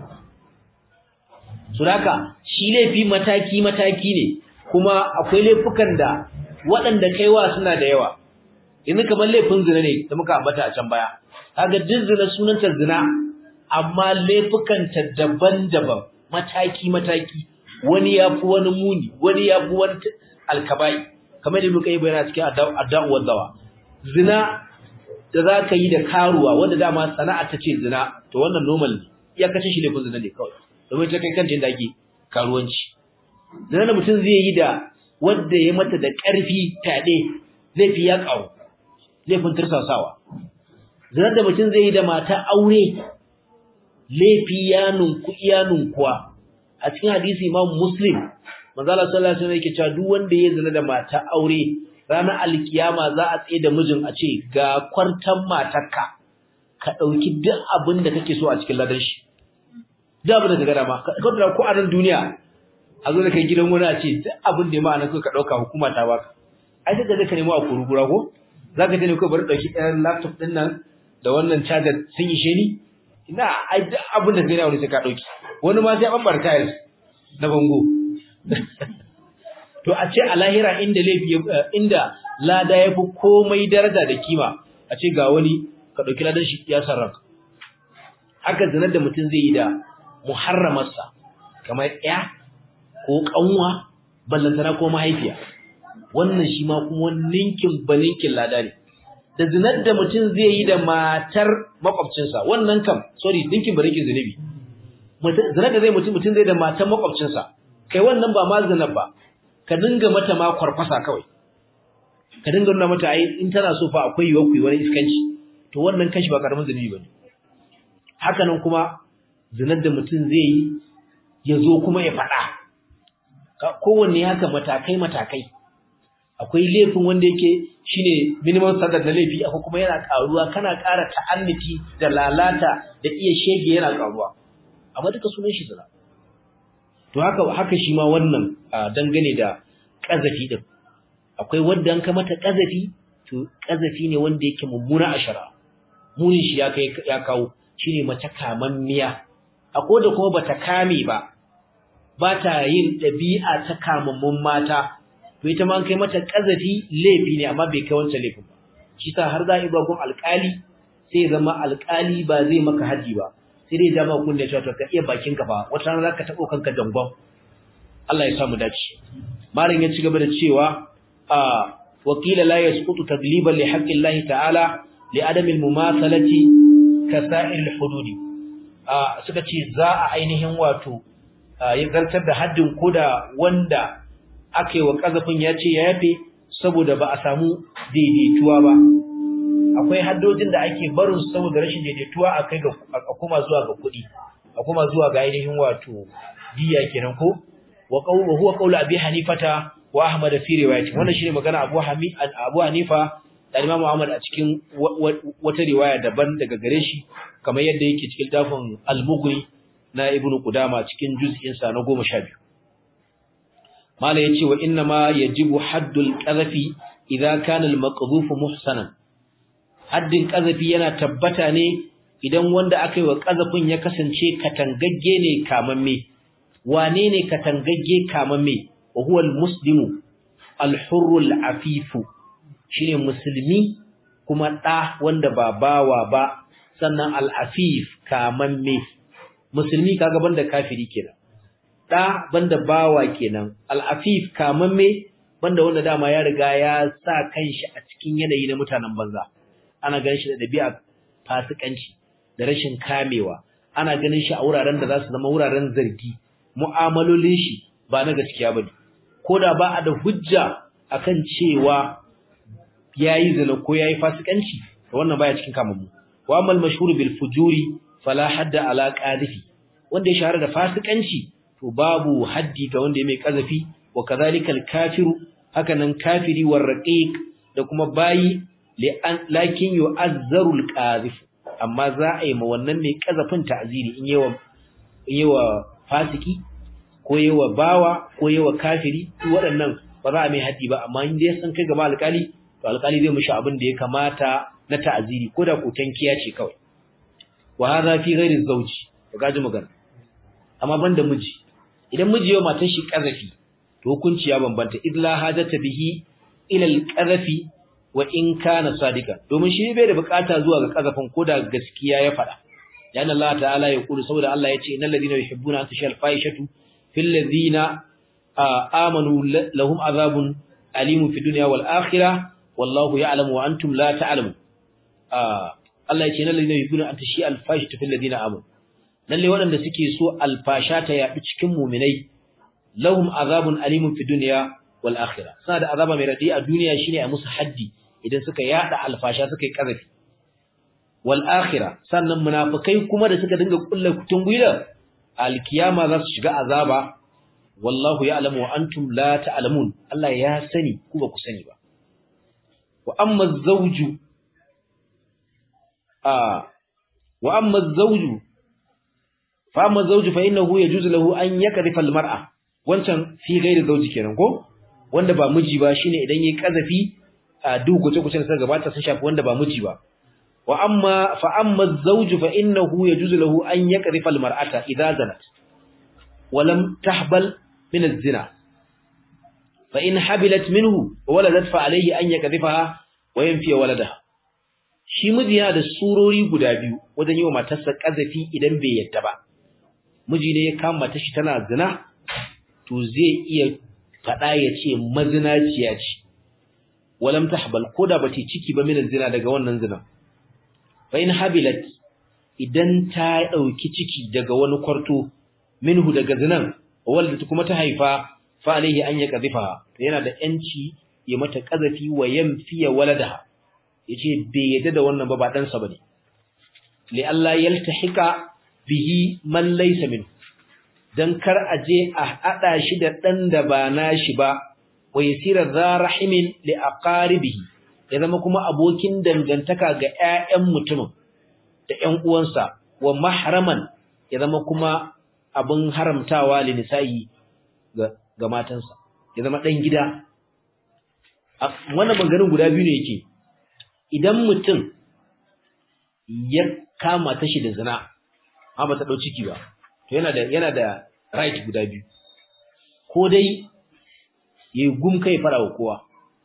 suraka shi laifi mataki mataki ne kuma akwai laifukan da waɗanda kaiwa suna da yawa yanzu kamar laifin zina ne da muka ambata a can baya kaga duk zina sunanta zina amma laifukanta daban-daban mataki mataki wani yafi wani muni wani yafi wani alkabai kamar da muka yi bayani cikin adda'u dawa zina da za ka yi da karuwa wanda dama sana'a ta ce zina to wannan normal ne ya kace shi laifin zina ne kawai domin ta kai kanta inda ake karuwanci zina da mutum zai yi da wanda ya mata da ƙarfi taɗe zai fi ya ƙaru laifin tursasawa zina da mutum zai yi da mata aure laifi ya nunku iya nunkuwa a cikin hadisi imam muslim manzala sallallahu alaihi wasallam yake cewa duk wanda ya zina da mata aure ranar alkiyama za a tsaye da mijin a ce ga kwartan matarka ka dauki duk abin da kake so a cikin ladan shi duk abin da ka gada ma ka kaddara ko a nan duniya a zo da kai gidan wani a ce duk abin da ya ma'ana ka dauka hukuma ta baka ai sai da ka nemo a kurugura ko zaka je ne ko bari dauki ɗayan laptop din nan da wannan charger sun yi sheni ina ai duk abin da kai na wani sai ka dauki wani ma sai an bar tiles na bango to a ce a lahira inda laifi inda lada yafi komai daraja da kima a ce ga wani ka dauki ladan shi ya sarrafa haka zinar da mutum zai yi da muharramarsa kamar ya ko kanwa ballantana ko mahaifiya wannan shi ma kuma ninkin baninkin lada ne da zinar da mutum zai yi da matar makwabcinsa wannan kam sorry ninkin baninkin zunubi zinar da zai mutum mutum zai da matar makwabcinsa kai wannan ba ma zinar ba ka dinga mata ma kwarkwasa kawai ka dinga nuna mata ai in tana so fa akwai yiwuwar kuyi wani iskanci to wannan kashi ba karamin zunubi bane haka nan kuma zinar da mutum zai yi ya zo kuma ya faɗa kowanne haka matakai matakai akwai laifin wanda yake shine minimum standard na laifi akwai kuma yana karuwa kana ƙara ta'anniti da lalata da iya shege yana karuwa amma duka sunan shi zina to haka haka shi ma wannan dangane da kazafi din akwai wanda an ka mata kazafi to kazafi ne wanda yake mummuna a shara munin shi ya kai ya kawo shine mace kamammiya akwai da kuma bata kame ba ba ta yin ɗabi'a ta kamammun mata to ita ma kai mata kazafi laifi ne amma bai kai wancan laifin ba shi sa har za a yi bagon alƙali sai zama alƙali ba zai maka haji ba sai dai dama kun da cewa ka iya bakin ka fa wata rana zaka tabo kanka jangon Allah ya samu dace malam ya ci gaba da cewa a wakila la yasqutu tagliban li haqqi Allah ta'ala li adami al-mumathalati ka sa'ir al-hududi a suka ce za a ainihin wato ya zartar da haddin koda wanda aka yi wa kazafin ya ce ya yafe saboda ba a samu daidaituwa ba akwai haddojin da ake barin saboda rashin daidaituwa a kai ga a kuma zuwa ga kuɗi a kuma zuwa ga ainihin wato diya kenan ko wa qawlu huwa qawlu abi hanifata wa ahmad fi riwayati wannan shine magana abu hamid abu hanifa da imam ahmad a cikin wata riwaya daban daga gare shi kamar yadda yake cikin dafin al-mughni na ibnu qudama cikin juz'in sa na 12 mala yace wa inna ma yajibu haddul qadhafi idza kana al-maqdhuf muhsanan haddin ƙazafi yana tabbata ne idan wanda aka yi wa ƙazafin ya kasance katangagge ne kamamme wane ne katangagge kamamme wa huwa almuslimu alhurrul afifu shine musulmi kuma ɗa wanda ba bawa ba sannan al'afif kamamme musulmi kaga banda kafiri kenan ɗa banda bawa kenan al'afif kamamme banda wanda dama ya riga ya sa kanshi a cikin yanayi na mutanen banza ana ganin shi da dabi'a fasikanci da rashin kamewa ana ganin shi a wuraren da za su zama wuraren zargi mu'amalolin shi ba na gaskiya bane koda ba a da hujja akan cewa yayi zina ko yayi fasikanci to wannan baya cikin kamammu wa amal mashhur bil fujuri fala hadda ala qadhifi wanda ya shahara da fasikanci to babu haddi ga wanda ya mai kazafi wa kadhalika al kafiru hakanan kafiri war raqiq da kuma bayi lakin yu'azzaru al-qazif amma za a yi ma wannan mai kazafin ta'ziri in yawa in yawa fasiki ko yawa bawa ko yawa kafiri waɗannan ba za a mai haddi ba amma in dai san kai gaba alƙali to alƙali zai mishi abin da ya kamata na ta'ziri ko da kotankiya ce kawai wa hadha fi ghairi zawji to gaji magana amma banda miji idan miji yawa matar shi kazafi to hukunci ya bambanta idla hajata bihi ila al-qazafi wa in kana sadika domin shi bai da bukata zuwa ga kazafin koda gaskiya ya fada yana Allah ta'ala ya kulu saboda Allah yace innal ladina yuhibbuna an tashal faishatu fil ladina amanu lahum azabun alimun fid dunya wal akhirah wallahu ya'lamu wa antum la ta'lamun Allah yace innal ladina yuhibbuna an tashal faishatu fil ladina amanu lalle waɗanda suke so alfasha ta yaɗu cikin muminai lahum azabun alimun fid dunya wal akhirah suna da azaba mai radi a duniya shine a musu haddi idan suka yada alfasha suka yi kazafi wal akhirah sannan munafikai kuma da suka dinga kullu kutun gwiwa alkiyama za su shiga azaba wallahu ya'lamu wa antum la ta'lamun Allah ya sani ku ba ku sani ba wa amma zawju a wa amma zawju fa amma zawju fa innahu yajuzu lahu an yakrifa al mar'a wancan fi ghairi zawji kenan ko wanda ba miji ba shine idan yayi kazafi a duk guce-gucen da gabata sun shafi wanda ba miji ba wa amma fa amma az-zawju fa innahu yajuzu lahu an yaqrifa al-mar'ata idha zanat wa lam tahbal min az-zina fa in habilat minhu wa waladat fa alayhi an yaqrifaha wa yanfi waladaha shi miji yana da surori guda biyu wajen yi wa matarsa kazafi idan bai yadda ba miji ne ya kama mata shi tana zina to zai iya faɗa ya ce mazinaciya ce walam tahbal koda bata ciki ba min zina daga wannan zina fa in habilat idan ta dauki ciki daga wani kwarto minhu daga zinan walda kuma ta haifa fa alaihi an yaqdhifa to yana da yanci ya mata kazafi wa yamfiya waladaha yace bai yadda da wannan ba ba dan sa bane li Allah yaltahika bihi man laysa min dan kar aje a hada shi da dan da ba nashi ba wa yasira za rahimin li aqaribihi ya zama kuma abokin dangantaka ga ƴaƴan mutumin da ƴan uwansa wa mahraman ya zama kuma abin haramtawa li nisa'i ga ga matansa ya zama dan gida wannan maganganun guda biyu ne yake idan mutum ya kama ta shi da zina amma ba ta dau ciki ba to yana da yana da right guda biyu ko dai yayi gum kai fara wa kowa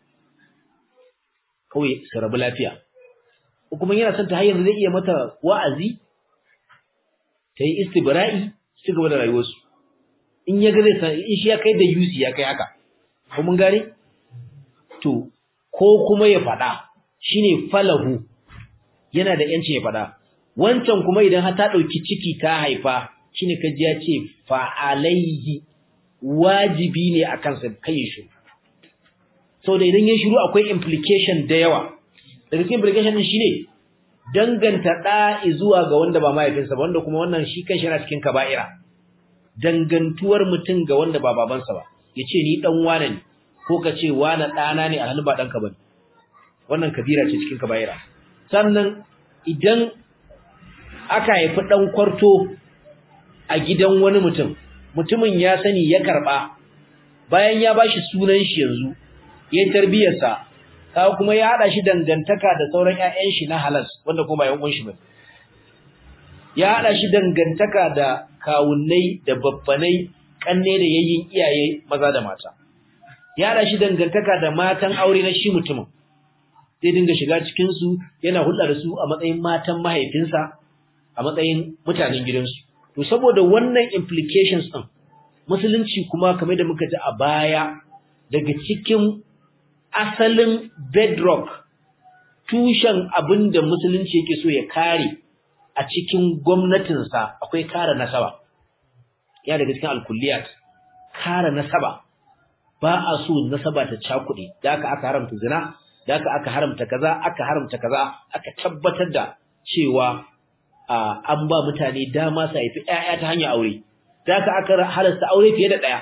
kawai su rabu lafiya ko kuma yana son ta hanyar zai iya mata wa'azi ta yi istibra'i su gaba da rayuwarsu in ya ga zai san in shi ya kai da yusi ya kai haka ko mun gane to ko kuma ya faɗa shine falahu yana da yanci ya faɗa wancan kuma idan har ta ɗauki ciki ta haifa shine kaji ya ce fa alaihi wajibi ne a kansa kai shi saboda idan ya shiru akwai implication da yawa daga cikin implication din shine danganta da zuwa ga wanda ba mahaifinsa ba wanda kuma wannan shi kanshi yana cikin kaba'ira dangantuwar mutum ga wanda ba babansa ba yace ni dan wane ne ko ka ce wane ɗana ne alhalin ba ɗanka bane wannan kabira ce cikin kaba'ira sannan idan aka haifi ɗan kwarto a gidan wani mutum mutumin ya sani ya karɓa bayan ya bashi sunan shi yanzu ya tarbiyarsa kawo kuma ya haɗa shi dangantaka da sauran ƴaƴan shi na halas wanda kuma yan shi bane ya haɗa shi dangantaka da kawunnai da babbanai kanne da yayin iyaye maza da mata ya haɗa shi dangantaka da matan aure na shi mutumin zai dinga shiga cikin su yana hulɗa da su a matsayin matan mahaifinsa a matsayin mutanen gidansu to saboda wannan implications din musulunci kuma kamar da muka ji a baya daga cikin asalin bedrock tushen abin da musulunci yake so ya kare a cikin gwamnatinsa akwai kare nasaba ya daga cikin alkulliyat kare nasaba ba a so nasaba ta cakuɗe da aka aka haramta zina da aka aka haramta kaza aka haramta kaza aka tabbatar da cewa an ba mutane dama su haifi ƴaƴa ta hanyar aure da aka aka halasta aure fiye da ɗaya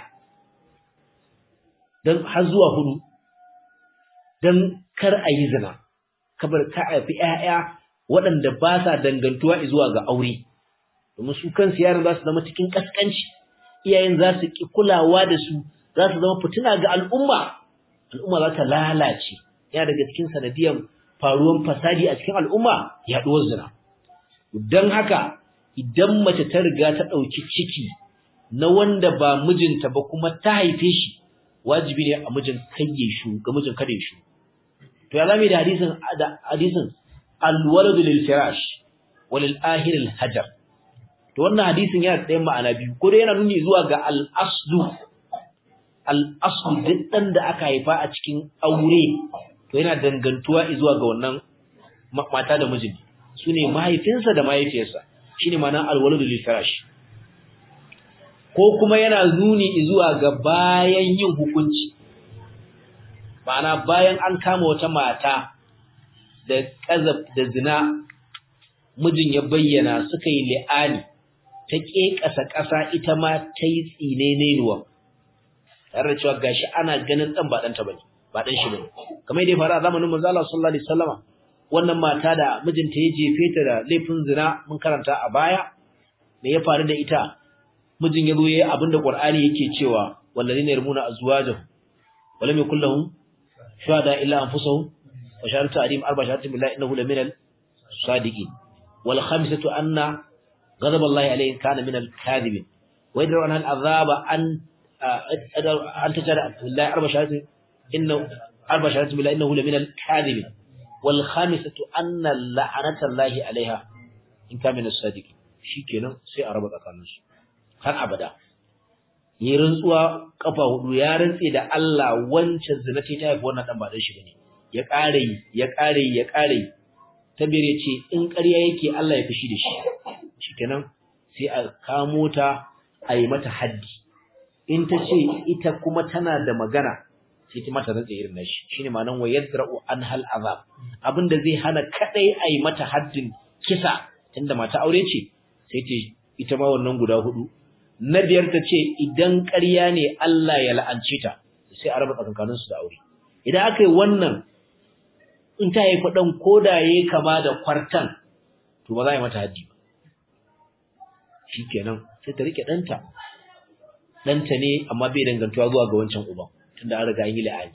don har zuwa hudu don kar a yi zina kabar ka haifi ƴaƴa waɗanda ba sa dangantuwa zuwa ga aure domin su kansu yaran za su zama cikin kaskanci iyayen za su ki kulawa da su za su zama fitina ga al'umma al'umma za ta lalace yana daga cikin sanadiyan faruwan fasadi a cikin al'umma yaɗuwar zina don haka idan mace ta riga ta ɗauki ciki na wanda ba mijinta ba kuma ta haife shi wajibi ne a mijin kayye shu ga mijin kada shu to ya zame da hadisin da hadisin al-walad lil firash walil ahir al hajar to wannan hadisin yana da ma'ana biyu ko dai yana nuni zuwa ga al-aslu al-aslu duk dan da aka haifa a cikin aure to yana dangantuwa zuwa ga wannan mata da mijin sune mahaifinsa da mahaifiyarsa shine ma'ana al-walad lil firash ko kuma yana nuni zuwa ga bayan yin hukunci ma'ana bayan an kama wata mata da kazab da zina mijin ya bayyana suka yi li'ani ta ƙeƙasa ƙasa ita ma ta yi tsine nenuwa tare da cewa gashi ana ganin ɗan ba ɗanta bane ba ɗan shi bane kamar yadda ya faru a zamanin manzo Allah sallallahu alaihi wasallama wannan mata da mijinta ya jefe ta da laifin zina mun karanta a baya me ya faru da ita mijin ya zo yayi abinda Qur'ani yake cewa wallazina yarmuna azwajahum walam yakul lahum shuhada illa anfusuhum wa shahadatu adim arba shahadatin billahi innahu laminal sadiqin wal khamisatu anna ghadab Allah alayhi kana minal kadhibin wa yadru an al azaba an an tajara billahi arba shahadatin innahu arba shahadatin billahi innahu laminal kadhibin wal khamisatu anna la'anata Allah alayha in kana minal sadiqin shikenan sai a raba tsakaninsu har abada yi rantsuwa kafa hudu ya rantse da Allah wancan zina ce ta haifi wannan dan ba dan shi bane ya kare ya kare ya kare tabir ya ce in ƙarya yake Allah ya fishi da shi shikenan sai a kamo ta a yi mata haddi in ta ce ita kuma tana da magana sai ta mata rantsa irin nashi shine ma'anan wa yadra'u an hal azab abinda zai hana kadai ai mata haddin kisa tunda mata aure ce sai ta ita ma wannan guda hudu na biyar ta ce idan ƙarya ne Allah ya la'ance ta sai a raba tsakankanin su da aure idan aka yi wannan in ta yi faɗan koda yayi kama da kwartan to ba za a yi mata haddi ba shikenan sai ta rike ɗanta ɗanta ne amma bai dangantuwa zuwa ga wancan uban tunda an riga an yi la'ani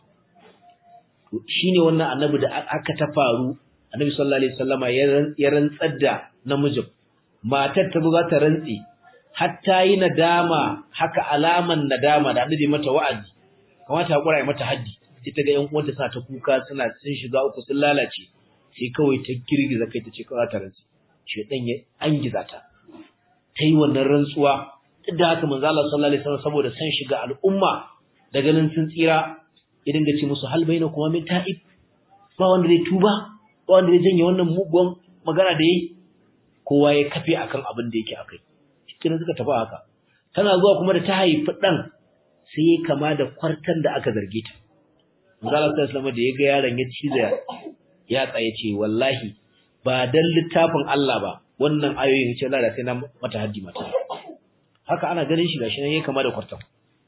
to shine wannan annabi da aka ta faru annabi sallallahu alaihi wasallama ya rantsar da namijin matar ta za ta rantsi hatta yi nadama haka alaman nadama da annabi mata wa'azi kamata hakura ya mata haddi sai ta ga ƴan uwanta suna ta kuka suna sun shiga uku sun lalace sai kawai ta girgiza kai ta ce kawai ta rantsi shedan ya angiza ta ta yi wannan rantsuwa duk da haka manzo Allah sallallahu alaihi wasallam saboda san shiga al'umma da ganin sun tsira ya dinga ce musu hal baina kuma min ta'ib ba wanda zai tuba ba wanda zai janye wannan mugun magana da yayi kowa ya kafe akan abin da yake akai cikin suka tafi haka tana zuwa kuma da ta haifi dan sai ya kama da kwartan da aka zarge ta manzo Allah sallallahu alaihi wasallam da ya ga yaron ya ciza ya tsaye ce wallahi ba dan littafin Allah ba wannan ayoyin ce Allah da sai na mata haddi mata haka ana ganin shi gashi nan yake kama da kwartan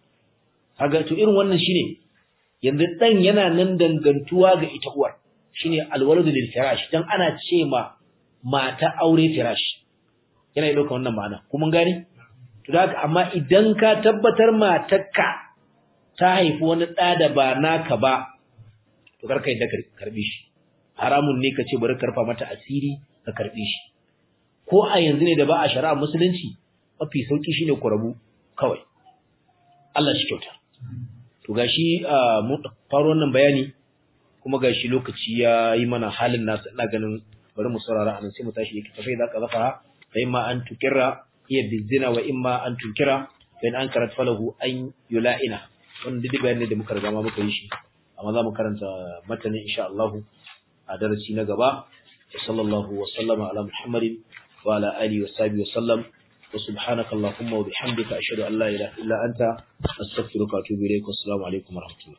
kaga to irin wannan shine yanzu dan yana nan dangantuwa ga ita uwar shine alwaladu lil firash dan ana ce ma mata aure firash yana yi dauka wannan ma'ana kuma gane to haka amma idan ka tabbatar matarka ta haifi wani da da ba naka ba to karka yadda karbi shi haramun ne ka ce bari karfa mata asiri ka karbi shi ko a yanzu ne da ba a shari'a musulunci mafi sauki shine ku rabu kawai Allah shi kyauta to gashi mu faro wannan bayani kuma gashi lokaci ya yi mana halin nasu ina ganin bari mu saurara anan sai mu tashi yake tafai zaka zafa fa imma an tukira iya bizina wa imma an tukira bayan an karat falahu an yula'ina wannan duk bayanin da muka riga ma muka yi shi amma za mu karanta matanin insha Allah a darasi na gaba sallallahu wa sallama ala muhammadin wa ala alihi wa sahbihi wa sallam وسبحانك اللهم وبحمدك أشهد أن لا إله إلا أنت أستغفرك وأتوب إليك والسلام عليكم ورحمة الله